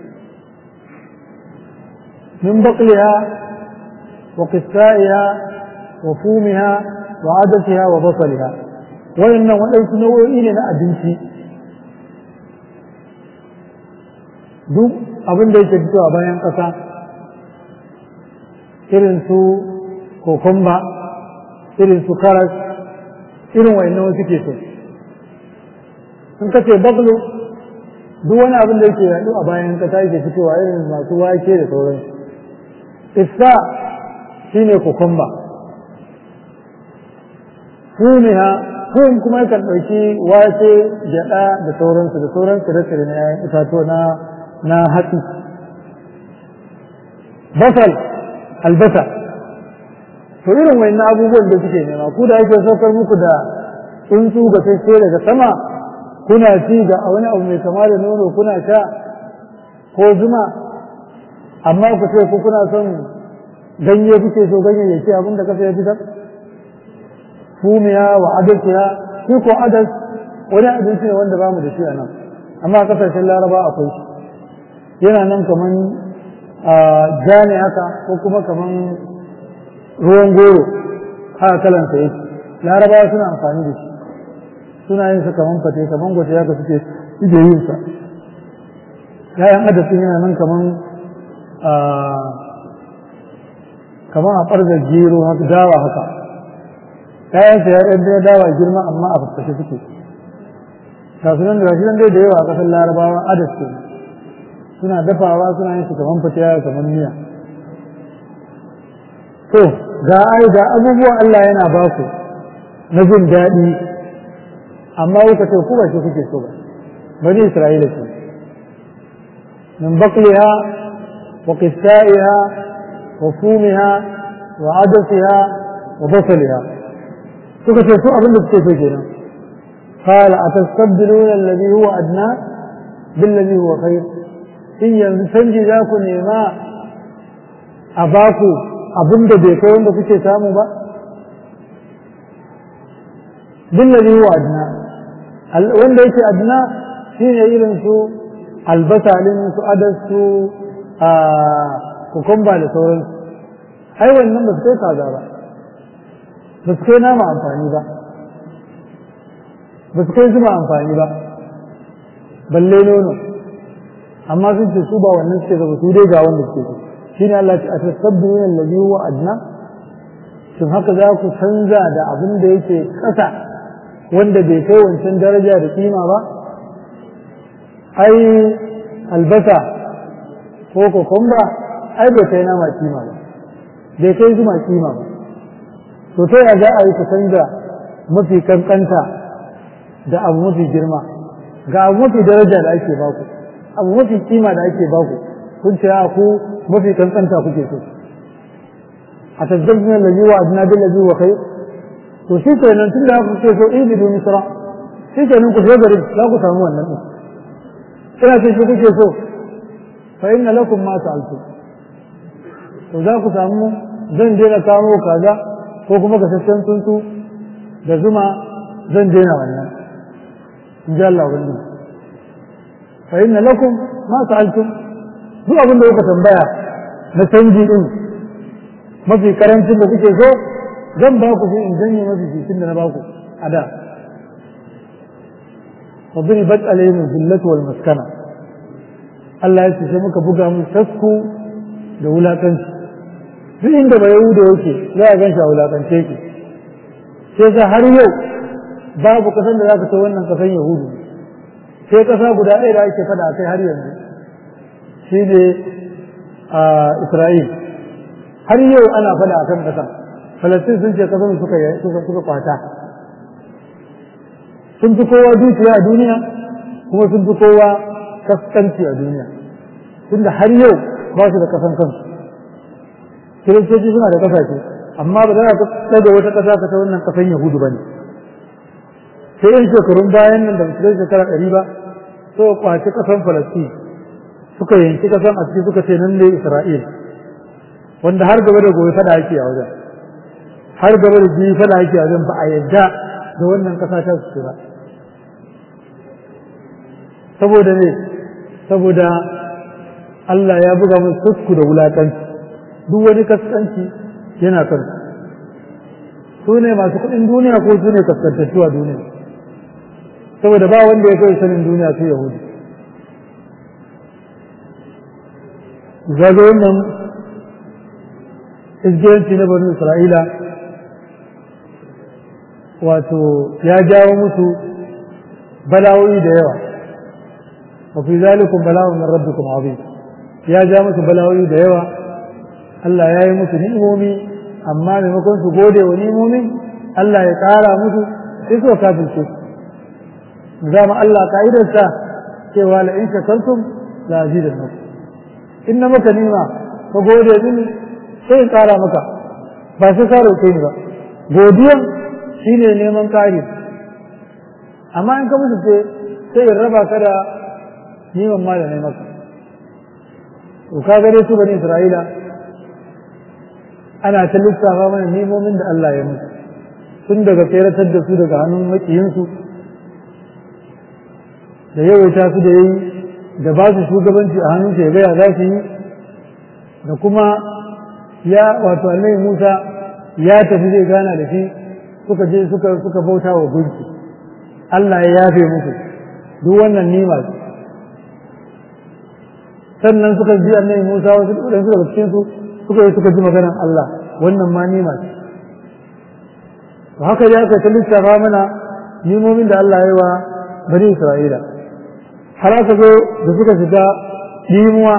min baqliha wa qissaiha wa fumiha wa adatiha wa basaliha wayannan waɗansu nau'o'i ne na abinci duk abin da yake fitowa bayan ƙasa irin su kokomba irin su karas irin wayannan wasu ke so sun kace baglo duk wani abin da yake yaɗu a bayan ƙasa yake fitowa irin masu wake da sauran isa shine kokomba fumiha fum kuma yakan ɗauki wake gyaɗa da sauransu da sauran tsire-tsire na yayin itatuwa na na hatsi basal albasa to irin wayannan abubuwan da suke nema ku da ake saukar muku da tsuntsu ga sai daga sama kuna ci ga wani abu mai kama da nono kuna sha ko zuma amma ku ce ku kuna son ganye kuke so ganyayyaki abin da kasa ya fitar fumiya wa adasiya shi ko adas wani abinci ne wanda bamu da shi a nan amma a kasashen laraba akwai shi yana nan kaman ja ne haka ko kuma kaman ruwan goro haka kalansa yake larabawa suna amfani da shi suna yin sa kaman fate kaman gwate haka suke suke yin sa yayan adasin yana nan kaman kaman a ɓargar gero haka dawa haka yayan sa ya ɗan dawa girma amma a faffashe suke ga su nan da shi nan dai da yawa a ƙasar larabawa adas ke suna dafawa suna yin su kaman fatiya kaman miya to ga ai ga abubuwan Allah yana ba ku na jin daɗi amma kuka ce ku ba shi kuke so ba bani Isra'ila ce min baqliha wa qissaiha wa fumiha wa adasiha wa basaliha suka ce su abin da suke so kenan قال أتستبدلون الذي هو أدنى بالذي هو خير in yanzu canji za ku nema a baku abin da bai kai wanda kuke samu ba billazi huwa adna wanda yake adna shine irin su albasa din su adas su a kukumba da sauransu ai wannan ba su kai kaza ba ba su kai nama amfani ba ba su kai zuma amfani ba balle nono amma sun ce su ba wannan suke zaba su dai ga wanda suke so shi ne Allah ce a tasabbiru ne lalzi wa adna shin haka za ku canza da abin da yake ƙasa wanda bai kai wancan daraja da kima ba ai albasa ko kokomba ai bai kai nama kima ba bai kai zuma kima ba to ta yaya za a yi ku canza mafi kankanta da abu mafi girma ga abu mafi daraja da ake baku abu mafi kima da ake baku kun ce a ku mafi kankanta kuke so a tazzabin lalzi wa adina bin lalzi wa kai to shi kenan tun da kuke so ibi do misra shi kenan ku shiga garin za ku samu wannan din ina ce shi kuke so fa inna lakum ma sa'altum to za ku samu zan je na kawo kaza ko kuma gasasshen tsuntsu da zuma zan daina wannan in ji Allah wani fa inna lakum ma sa'altum duk abin da kuka tambaya na canji din mafi karancin da kuke so zan ba ku sai in janye mafi fitin da na ba ku a da فضربت عليهم الذلة والمسكنة Allah ya ce sai muka buga mun tasku da wulakanci duk inda ba yahuda yake za a ganshi a wulakance yake sai ga har yau babu kasan da za ka ta wannan kasan yahudu sai kasa guda ɗaya da ake fada kai har yanzu shi ne a isra'il har yau ana fada a kan kasan falastin sun ce kasan suka suka kwata sun fi kowa dukiya a duniya kuma sun fi kowa kaskanci a duniya tunda har yau ba su da kasan kansu kiristoci suna da kasashe amma ba za ka ɗaga wata ƙasa ka ta wannan kasan yahudu ba ne sai yin shekarun bayan nan da musulai shekara ɗari ba so kwaci kasan falastin suka yanki kasan a ciki suka ce nan ne isra'il wanda har gaba da gobe fada ake a wajen har gaba da biyu fada ake a wajen ba a yadda da wannan kasa ta su ba saboda ne saboda Allah ya buga mun kusku da wulakanci duk wani kaskanci yana kan su ne masu kuɗin duniya ko su ne kaskantattu a duniya saboda ba wanda ya kai sanin duniya su yahudi zaga wannan izgiranci na bani isra'ila wato ya jawo musu bala'o'i da yawa wa fi zalikum bala'un min rabbikum azim ya ja musu bala'o'i da yawa Allah ya yi musu ni'imomi amma maimakon su gode wa ni'imomin Allah ya ƙara musu sai suka kafirce zama Allah ka'idarsa cewa la in shakartum la azidannakum in na maka nima ka gode mini sai in ƙara maka ba sai ka roƙe ni ba godiyan shine neman ƙari amma in ka musu ce sai in raba ka da niman ma da maka to ka gare su bani Isra'ila ana ta lissafa mana nemomin da Allah ya musu tun daga tseratar da su daga hannun makiyinsu da yawaita su da yayi da ba su shugabanci a hannun ya gaya za su yi da kuma ya wato annabi Musa ya tafi zai gana da shi suka je suka suka bauta wa gunki Allah ya yafe musu duk wannan nima ce sannan suka ji annabi Musa wasu ɗan daga cikin su suka yi suka ji maganar Allah wannan ma nima ce to haka ya aka ta lissafa mana nimomin da Allah ya yi wa bani Isra'ila har aka zo da suka shiga ɗimuwa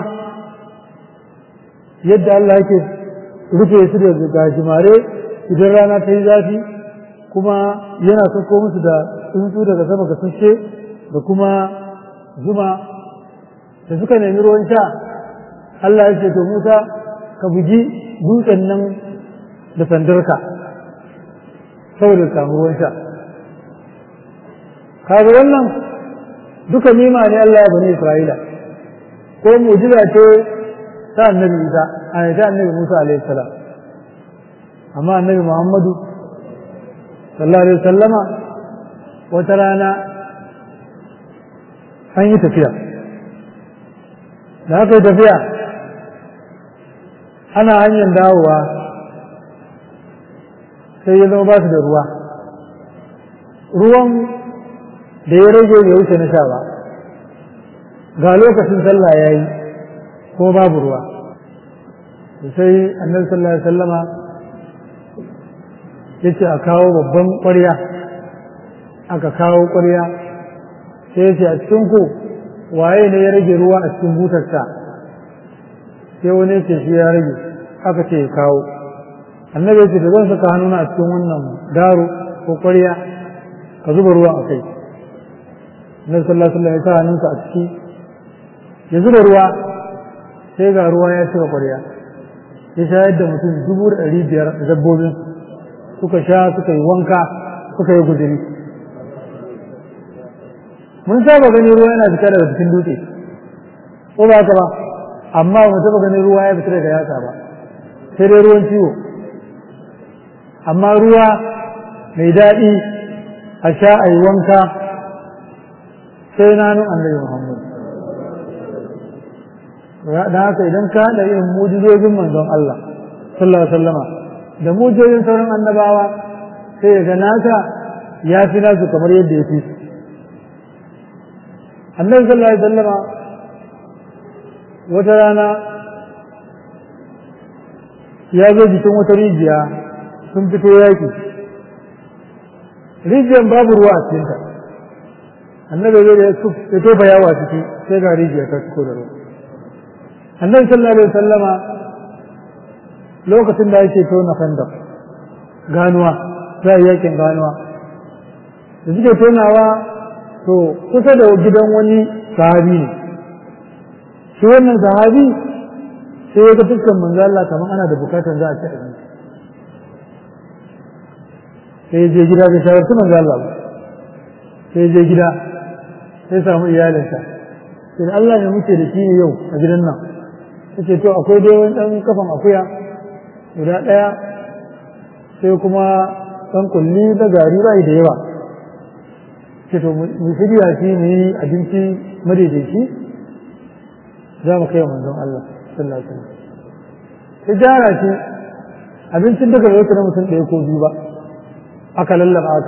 yadda Allah yake rufe su da gajimare idan rana ta yi zafi kuma yana sauko musu da tsuntsu daga sama ga sashe da kuma zuma da suka nemi ruwan sha Allah ya ce to Musa ka bugi dutsen nan da sandarka saboda samu ruwan sha kaga wannan duka nima ne Allah ya bani Isra'ila ko mujiza ce ta annabi Isa a ta annabi Musa alaihi salam amma annabi Muhammadu sallallahu alaihi wasallama wata rana an yi tafiya da aka yi tafiya ana hanyar dawowa sai ya zama ba su da ruwa ruwan da ya rage bai wuce na sha ba ga lokacin sallah ya yi ko babu ruwa sai annabi sallallahu alaihi wasallama ya ce a kawo babban ƙwarya aka kawo ƙwarya sai ya ce a cikin ku waye ne ya rage ruwa a cikin butarsa sai wani ce shi ya rage aka ce ya kawo annabi ya ce da zan saka hannuna a cikin wannan daro ko ƙwarya ka zuba ruwa a kai annabi sallallahu alaihi wasallam ya sa hannunsa a ciki ya zuba ruwa sai ga ruwa ya cika ƙwarya ya shayar da mutum dubu da ɗari biyar da dabbobin suka sha suka yi wanka suka yi guduri mun saba gani ruwa yana fita daga cikin dutse ko ba haka ba amma ba mu taba ganin ruwa ya fita daga yatsa ba sai dai ruwan ciwo amma ruwa mai daɗi a sha a yi wanka sai na nun annabi muhammad da haka idan ka haɗa irin mujizojin manzon Allah sallallahu alaihi wasallama da mujojin sauran annabawa sai ya ga nasa ya fi nasu kamar yadda ya fi su annabi sallallahu alaihi wasallama wata rana ya zo jikin wata rijiya sun fito yaki rijiyar babu ruwa a cikinta annabi zai da ya tofa yawa ciki sai ga rijiya ta ciko da ruwa annabi sallallahu alaihi wasallama lokacin da yake tona fandar ganuwa za a yakin ganuwa da suke tonawa to kusa da gidan wani sahabi ne shi wannan sahabi sai ya ga fuskan manzo Allah kamar ana da bukatar za a ci abinci sai ya je gida da shawarci manzo Allah ba sai ya je gida sai samu iyalinsa sai Allah ne muke da shi ne yau a gidan nan yace to akwai dai wani dan kafan akuya guda daya sai kuma dan kulli da gari bai da yawa ce to mu shirya shi mu yi abinci madaidaici za mu kai wa manzon Allah sallallahu alaihi wasallam sai gyara shi abincin daga da na mutum ɗaya ko biyu ba aka lallaba aka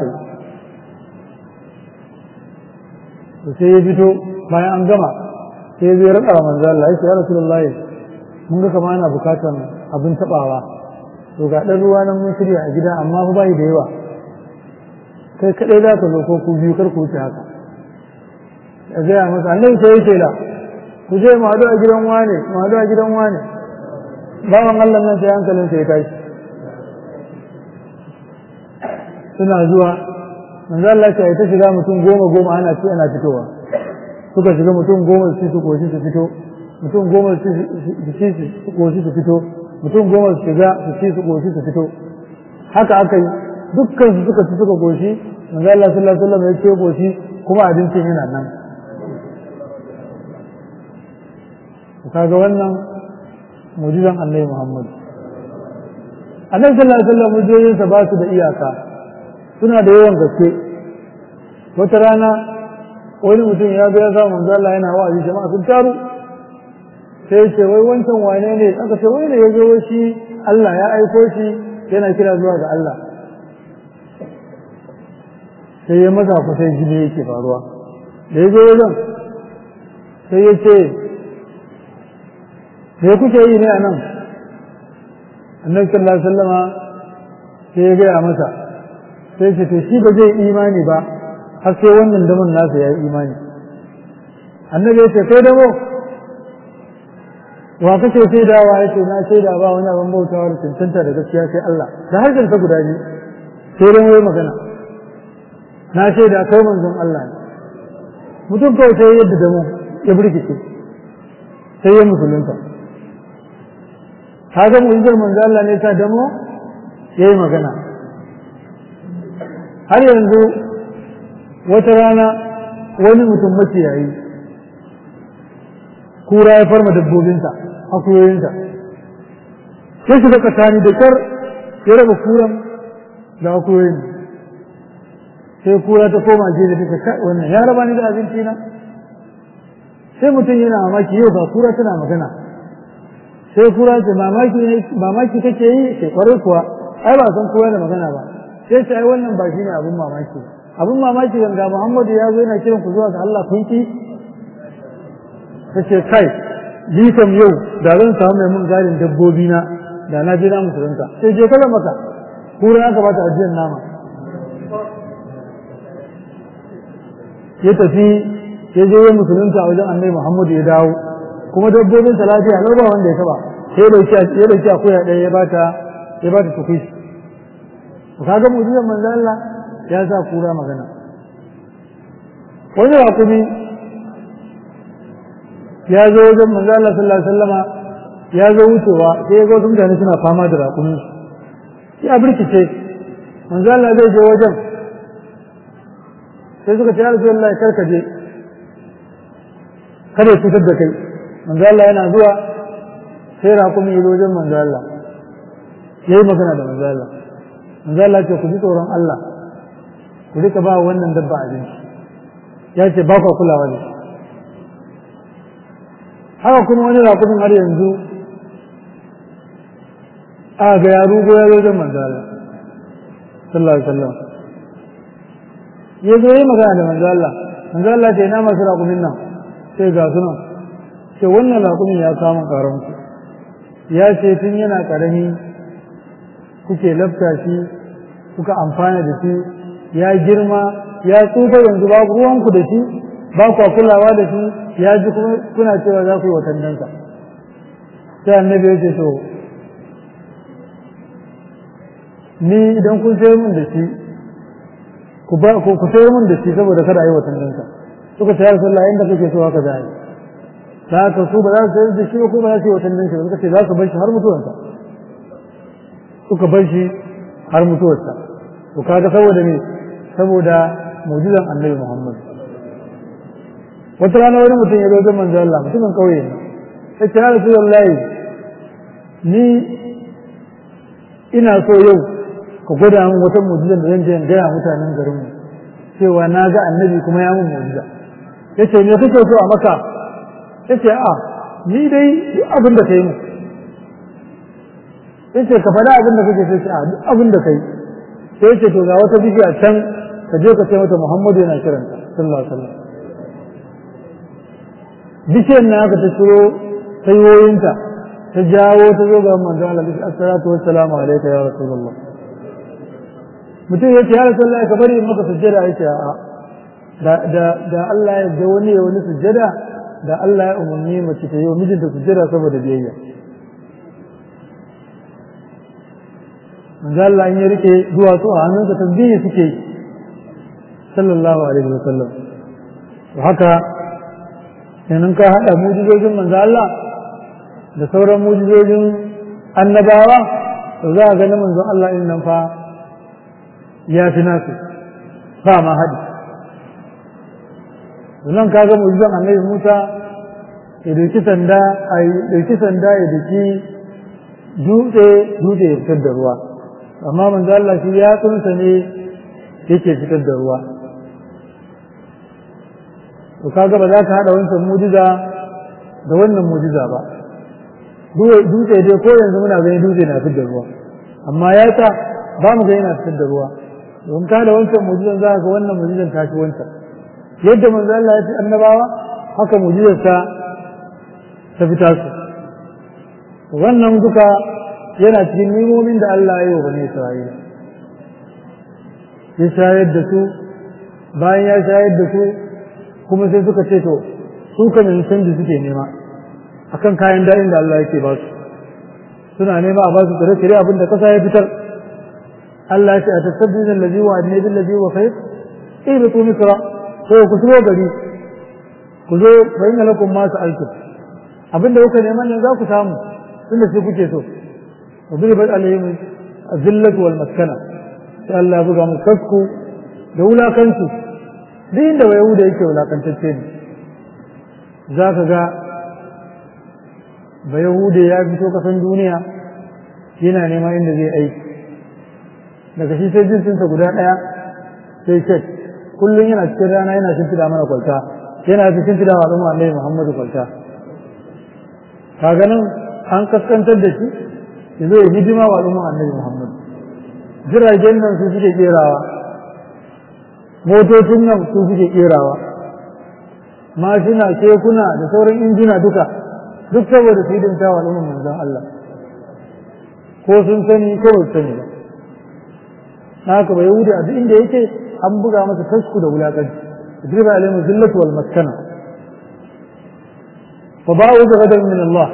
yi sai ya fito bayan an gama sai zai raɗa wa manzon Allah ya ce ya rasulullahi mun ga kama ana bukatar abin taɓawa to ga ɗan ruwa nan mun shirya a gida amma fa bai da yawa kai kaɗai za ka zo ko ku biyu kar ku wuce haka ya gaya masa annabi sai ya ce da ku je mu haɗu a gidan wane mu haɗu a gidan wane bawan Allah nan sai hankalin sai ya tashi suna zuwa manzo Allah ya ta shiga mutum goma goma ana ci ana fitowa suka shiga mutum goma su su koshi su fito mutum goma su ci su koshi su fito mutum goma su shiga su ci su koshi su fito haka aka yi dukkan su suka ci suka koshi manzo Allah sallallahu alaihi wasallam ya ce koshi kuma abincin yana nan kaga wannan mujizan annabi Muhammad annabi sallallahu alaihi wasallam mujizoyinsa ba su da iyaka suna da yawan gaske wata rana wani mutum ya ga ya sa manzo Allah yana wa'azi jama'a sun taru sai ya ce wai wancan wane ne aka ce wai ne ya zo shi Allah ya aiko shi yana kira zuwa ga Allah sai ya maza ku sai jini yake faruwa da ya zo wajen sai ya ce me kuke yi ne a nan annabi sallallahu alaihi wasallama sai ya gaya masa sai ce to shi ba zai imani ba har sai wannan daman nasa ya yi imani annabi ya ce kai damo wa kake shaidawa ya ce na shaida ba wani abin bautawa da cancanta da gaskiya sai Allah da harshen ta guda biyu sai dan wai magana na shaida kai manzon Allah ne mutum kawai sai yadda damo ya burkice sai ya musulunta kaga mu'jizar manzo Allah ne ta damo yayi magana har yanzu wata rana wani mutum maciyayi kura ya farma dabbobinsa akuyoyinsa sai shiga tsakani da kyar ya raba kuran da akuyoyin sai kura ta koma je da take kai wannan ya raba ni da abinci na sai mutum yana mamaki yau ga kura tana magana sai kura ce mamaki mamaki kake yi sai kwarai kuwa ai ba san kowa da magana ba sai ce ai wannan ba shine abun mamaki abun mamaki ganga Muhammadu ya zo yana kiran ku zuwa ga Allah kun ki tace kai ni kam yau da zan samu mai mun garin dabbobi na da na je na musulunta sai je kala maka kura aka bata ajiyar nama ya tafi ya je ya musulunta a wajen annabi Muhammadu ya dawo kuma dabbobin sa lafiya lau ba wanda ya taba sai da ya dauki akuya ɗaya ya bata ya bata tukushi to kaga mu'jizar manzo Allah ya sa kura magana wani rakumi ya zo wajen manzo Allah sallallahu alaihi wasallama ya zo wucewa sai ya ga wasu mutane suna fama da rakumi ya birkice manzo Allah zai je wajen sai suka ce ya Rasulullah karka je kada ya cutar da kai manzo Allah yana zuwa sai rakumi ya zo wajen manzo Allah yayi magana da manzo Allah manzo Allah ce ku ji tsoron Allah ku rika ba wannan dabba abinci ya ce ba ku kulawa da haka kuma wani rakumin har yanzu a ga ya rugo ya zo don manzo Allah sallallahu alaihi wasallam ya zo yi magana da manzo Allah manzo Allah ce ina masu raƙumin nan sai ga su nan ce wannan raƙumin ya samu ƙaron ku ya ce tun yana ƙarami kuke lafta shi kuka amfana da shi ya girma ya tsufa yanzu babu ruwanku da shi ba ku kulawa da shi ya ji kuma kuna cewa za ku yi watanninsa sai annabi ya ce to ni idan kun sayar mun da shi ku ba ku ku sayar mun da shi saboda kada a yi watanninsa suka ce ya rasulullah inda kake so haka za a yi da haka su ba za su sayar da shi ba ko ba za su yi watanninsa ba suka ce za su bar shi har mutuwansa suka bar shi har mutuwarsa to kaga saboda me saboda mu'jizan annabi Muhammad wata rana wani mutum ya zo ga manzo Allah mutumin kauye ne sai ce ya Rasulullahi ni ina so yau ka gwada min wata mu'jizan da zan je in gaya mutanen garin mu cewa na ga annabi kuma ya mun mu'jiza yace me kake so a maka yace a ni dai abin da kai mu yace ka faɗa abin da kake so a duk abin da kai sai yace to ga wata bishiya can ka je ka ce mata Muhammadu yana kiranta sallallahu alaihi wasallam bishiyar na aka ta ciro sayoyinta ta jawo ta zo ga manzon Allah bishi assalatu wassalamu alayka ya rasulullah mutum yace ya rasulullah ka bari maka sujjada yace a'a da da da Allah ya da wani ya wani sujjada da Allah ya umarni mace ta yi wa mijinta sujjada saboda biyayya manzo Allah in ya rike duwatsu a hannunsa tasbihi suke yi sallallahu alaihi wa sallam to haka kenan ka hada mujizojin manzo Allah da sauran mujizojin annabawa to za a ga na manzo Allah in nan fa ya fi nasu ba ma hadi nan kaga mujizan annabi Musa ya dauki sanda a dauki sanda ya dauki dutse dutse ya fitar da ruwa amma manzo Allah shi ya tsunsa ne yake fitar da ruwa to kaga ba za ka hada wancan mujiza da wannan mujiza ba dutse dai ko yanzu muna gani dutse na fitar da ruwa amma ya ta ba mu ga yana fitar da ruwa don ka da wancan mujizan za ka ga wannan mujizan ta fi wancan yadda manzo Allah ya ce annabawa haka mujizar ta ta fita su wannan duka yana cikin nimomin da Allah ya yi wa bani Isra'ila ya shayar da su bayan ya shayar da su kuma sai suka ce to su kan canji suke nema akan kayan daɗin da Allah yake ba su suna nema a ba su tsire-tsire abin da kasa ya fitar Allah ya ce a tasabbin allazi wa adne bil ladhi wa khair ihbitu misra ko ku shigo gari ku zo fa inna lakum ma sa'altum abinda kuka neman nan za ku samu tunda sai kuke so وضربت عليهم الذلة والمسكنة sai Allah buga mu kasku da wulakanci duk inda wa Yahuda yake wulakantacce ne za ka ga ba Yahuda ya fito kasan duniya yana neman inda zai aiki daga shi sai jinsinsa guda ɗaya sai shek kullum yana cikin rana yana shimfiɗa mana kwalta yana fi shimfiɗa wa al'umma Annabi Muhammadu kwalta kaga nan an kaskantar da shi ya zo ya hidima wa al'umma annabi Muhammad jiragen nan su suke kerawa motocin nan su suke kerawa mashina kekuna da sauran injina duka duk saboda su hidimta wa al'umma manzon Allah ko sun sani ko ba su sani ba haka ba yahudi a duk inda yake an buga masa tasku da wulakanci driba alaihi zillatu wal maskana fa ba'u bi ghadab min Allah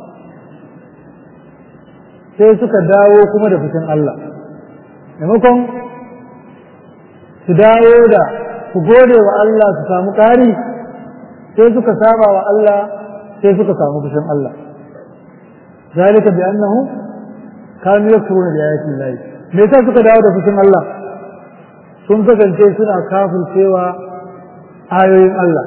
sai suka dawo kuma da fushin Allah maimakon su dawo da su gode wa Allah su samu ƙari sai suka saba wa Allah sai suka samu fushin Allah zalika bi annahu kanu yakfuruna bi ayati Allah me yasa suka dawo da fushin Allah sun kasance suna kafircewa ayoyin Allah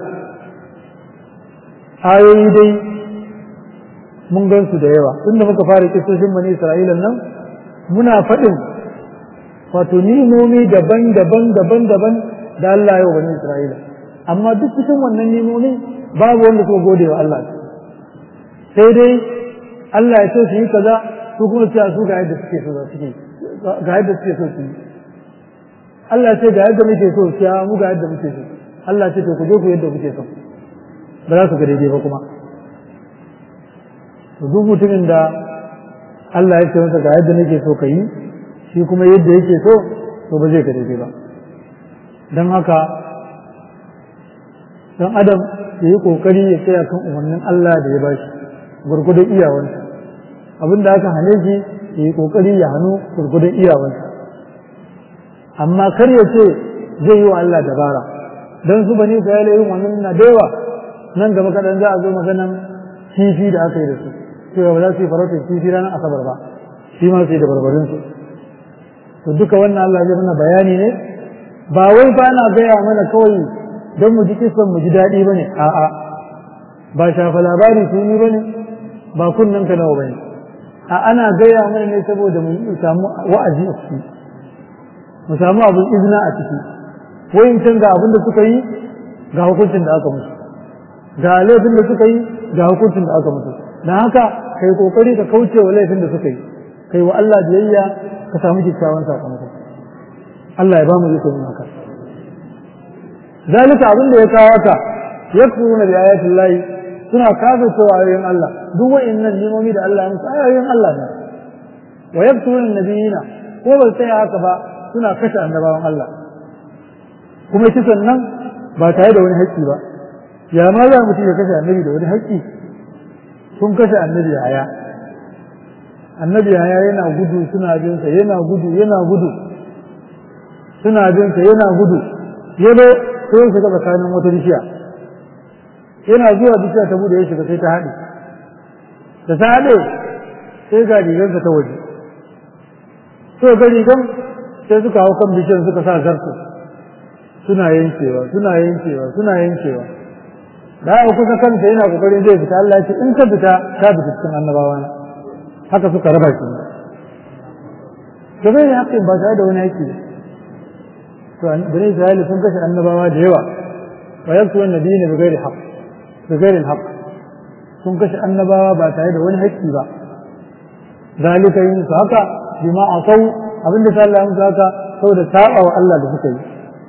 ayoyi dai mun gan su da yawa tunda muka fara kisoshin bani Isra'ila nan muna faɗin wato nimomi daban-daban daban-daban da Allah ya bani Isra'ila amma duk cikin wannan nimomi babu wanda suka gode wa Allah sai dai Allah ya ce su yi kaza su kuma cewa su ga yadda suke so suke ga yadda suke so su yi Allah ce ga yadda muke so cewa mu ga yadda muke so Allah ce to ku je ku yadda kuke so ba za su ga daidai ba kuma to duk mutumin da Allah ya ce masa ga yadda nake so ka yi shi kuma yadda yake so to ba zai ga daidai ba don haka dan adam ya yi kokari ya tsaya kan umarnin Allah da ya bashi gurgudun iyawansa abin da aka hane shi ya yi kokari ya hannu gurgudun iyawansa amma kar ya ce zai yi wa Allah dabara don su bane ka yale yin wannan na da yawa nan gaba kaɗan za a zo maganan kifi da aka yi da su cewa ba za su yi farautar kifi ranar asabar ba shi ma su yi da barbarin su to duka wannan Allah zai mana bayani ne ba wai ba na gaya mana kawai don mu ji kisan mu ji daɗi ba ne a'a ba shafa labari tuni ba ne ba kunnen ka nawa ba ne a ana gaya mana ne saboda mu samu wa'azi a ciki mu samu abin izina a ciki wayin can ga abin da suka yi ga hukuncin da aka musu ga laifin da suka yi ga hukuncin da aka musu don haka kai kokari ka kauce wa laifin da suka yi kai wa Allah biyayya ka samu kyakkyawan sakamako Allah ya ba mu ikon haka zalika abin da ya kawo ka yakfuruna bi ayatin lahi suna kafircewa ayoyin Allah duk wa'annan nimomi da Allah ya musu ayoyin Allah ne wa yakfuruna nabiyina ko ba sai haka ba suna kashe annabawan Allah kuma kisan nan ba tare da wani haƙƙi ba ya ma za mutum ya kashe annabi da wani haƙƙi sun kashe annabi haya annabi haya yana gudu suna bin sa yana gudu yana gudu suna bin sa yana gudu yado sai ya shiga tsakanin wata bishiya yana zuwa bishiya ta bude ya shiga sai ta haɗe da ta haɗe sai ga rigarsa ta waje sai ga rigan sai suka hau kan bishiyar suka sa zarto suna yankewa suna yankewa suna yankewa da aka kusa kansa yana kokarin zai fita Allah ya ce in ka fita ka fita cikin annabawa na haka suka raba shi da bai haƙƙin ba tare da wani haƙƙi to bani Isra'ila sun kashe annabawa da yawa wa yaktu annabiyina bi ghairi haqq bi ghairi haqq sun kashe annabawa ba tare da wani haƙƙi ba zalika yin su haka bima asau abinda ta Allah musu haka saboda saba wa Allah da suka yi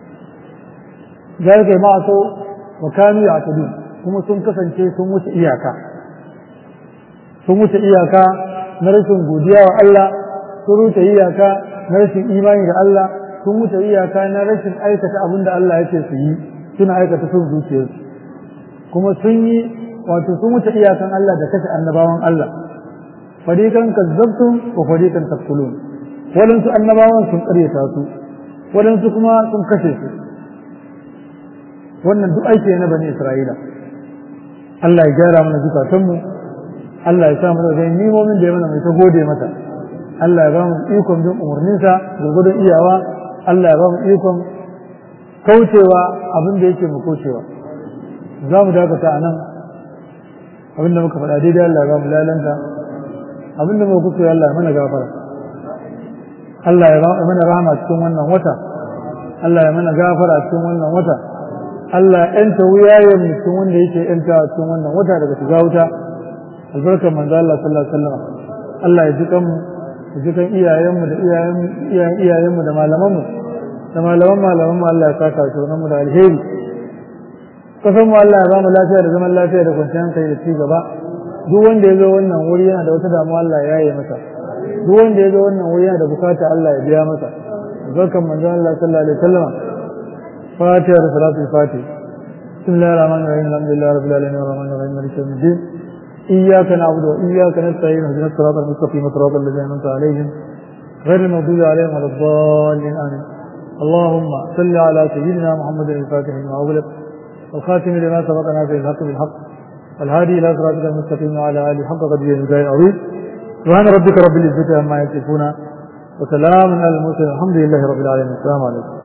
zalika ma asau wa kanu ya'tadun kuma sun kasance sun wuce iyaka sun wuce iyaka na rashin godiya wa Allah sun wuce iyaka na rashin imani da Allah sun wuce iyaka na rashin aikata abin da Allah ya ce su yi suna aikata sun zuciyarsu kuma sun yi wato sun wuce iyakan Allah da kashe annabawan Allah farikan kazzabtum wa farikan taqtulun wadansu annabawan sun karyata su wadansu kuma sun kashe su wannan duk aiki na bani Isra'ila Allah ya gyara mana zukatanmu Allah ya sa mana zai nimomin da ya mana mai ta gode mata Allah ya ba mu ikon bin umarninsa gurgudun iyawa Allah ya ba mu ikon kaucewa abin da yake mu kaucewa za mu dakata a nan abin da muka faɗa daidai Allah ya ba mu lalanta abin da muka kuskure Allah ya mana gafara Allah ya ba mana rahama cikin wannan wata Allah ya mana gafara cikin wannan wata Allah ya yanta wuyayen mutum wanda yake yanta cikin wannan wata daga shiga wuta albarkar manzo Allah sallallahu alaihi wasallam Allah ya ji kanmu ya ji kan iyayenmu da iyayen iyayenmu da malamanmu da malaman malamanmu Allah ya saka shi mu da alheri kasan mu Allah ya ba mu lafiya da zaman lafiya da kwanciyar hankali da ci gaba duk wanda ya zo wannan wuri yana da wata damuwa Allah ya yi masa duk wanda ya zo wannan wuri yana da bukata Allah ya biya masa albarkar manzo Allah sallallahu alaihi wasallam فاتحة صلاة الفاتحة بسم الله الرحمن الرحيم الحمد لله رب العالمين الرحمن الرحيم مالك يوم الدين إياك نعبد وإياك نستعين اهدنا الصراط المستقيم صراط الذين أنعمت عليهم غير المغضوب عليهم ولا الضالين آمين اللهم صل على سيدنا محمد الفاتح لما أغلق والخاتم لما سبقنا في الحق بالحق والهادي إلى صراطك المستقيم وعلى آله حق قدره المجاهد العظيم سبحان ربك رب العزة عما يصفون وسلام على المرسلين الحمد لله رب العالمين السلام عليكم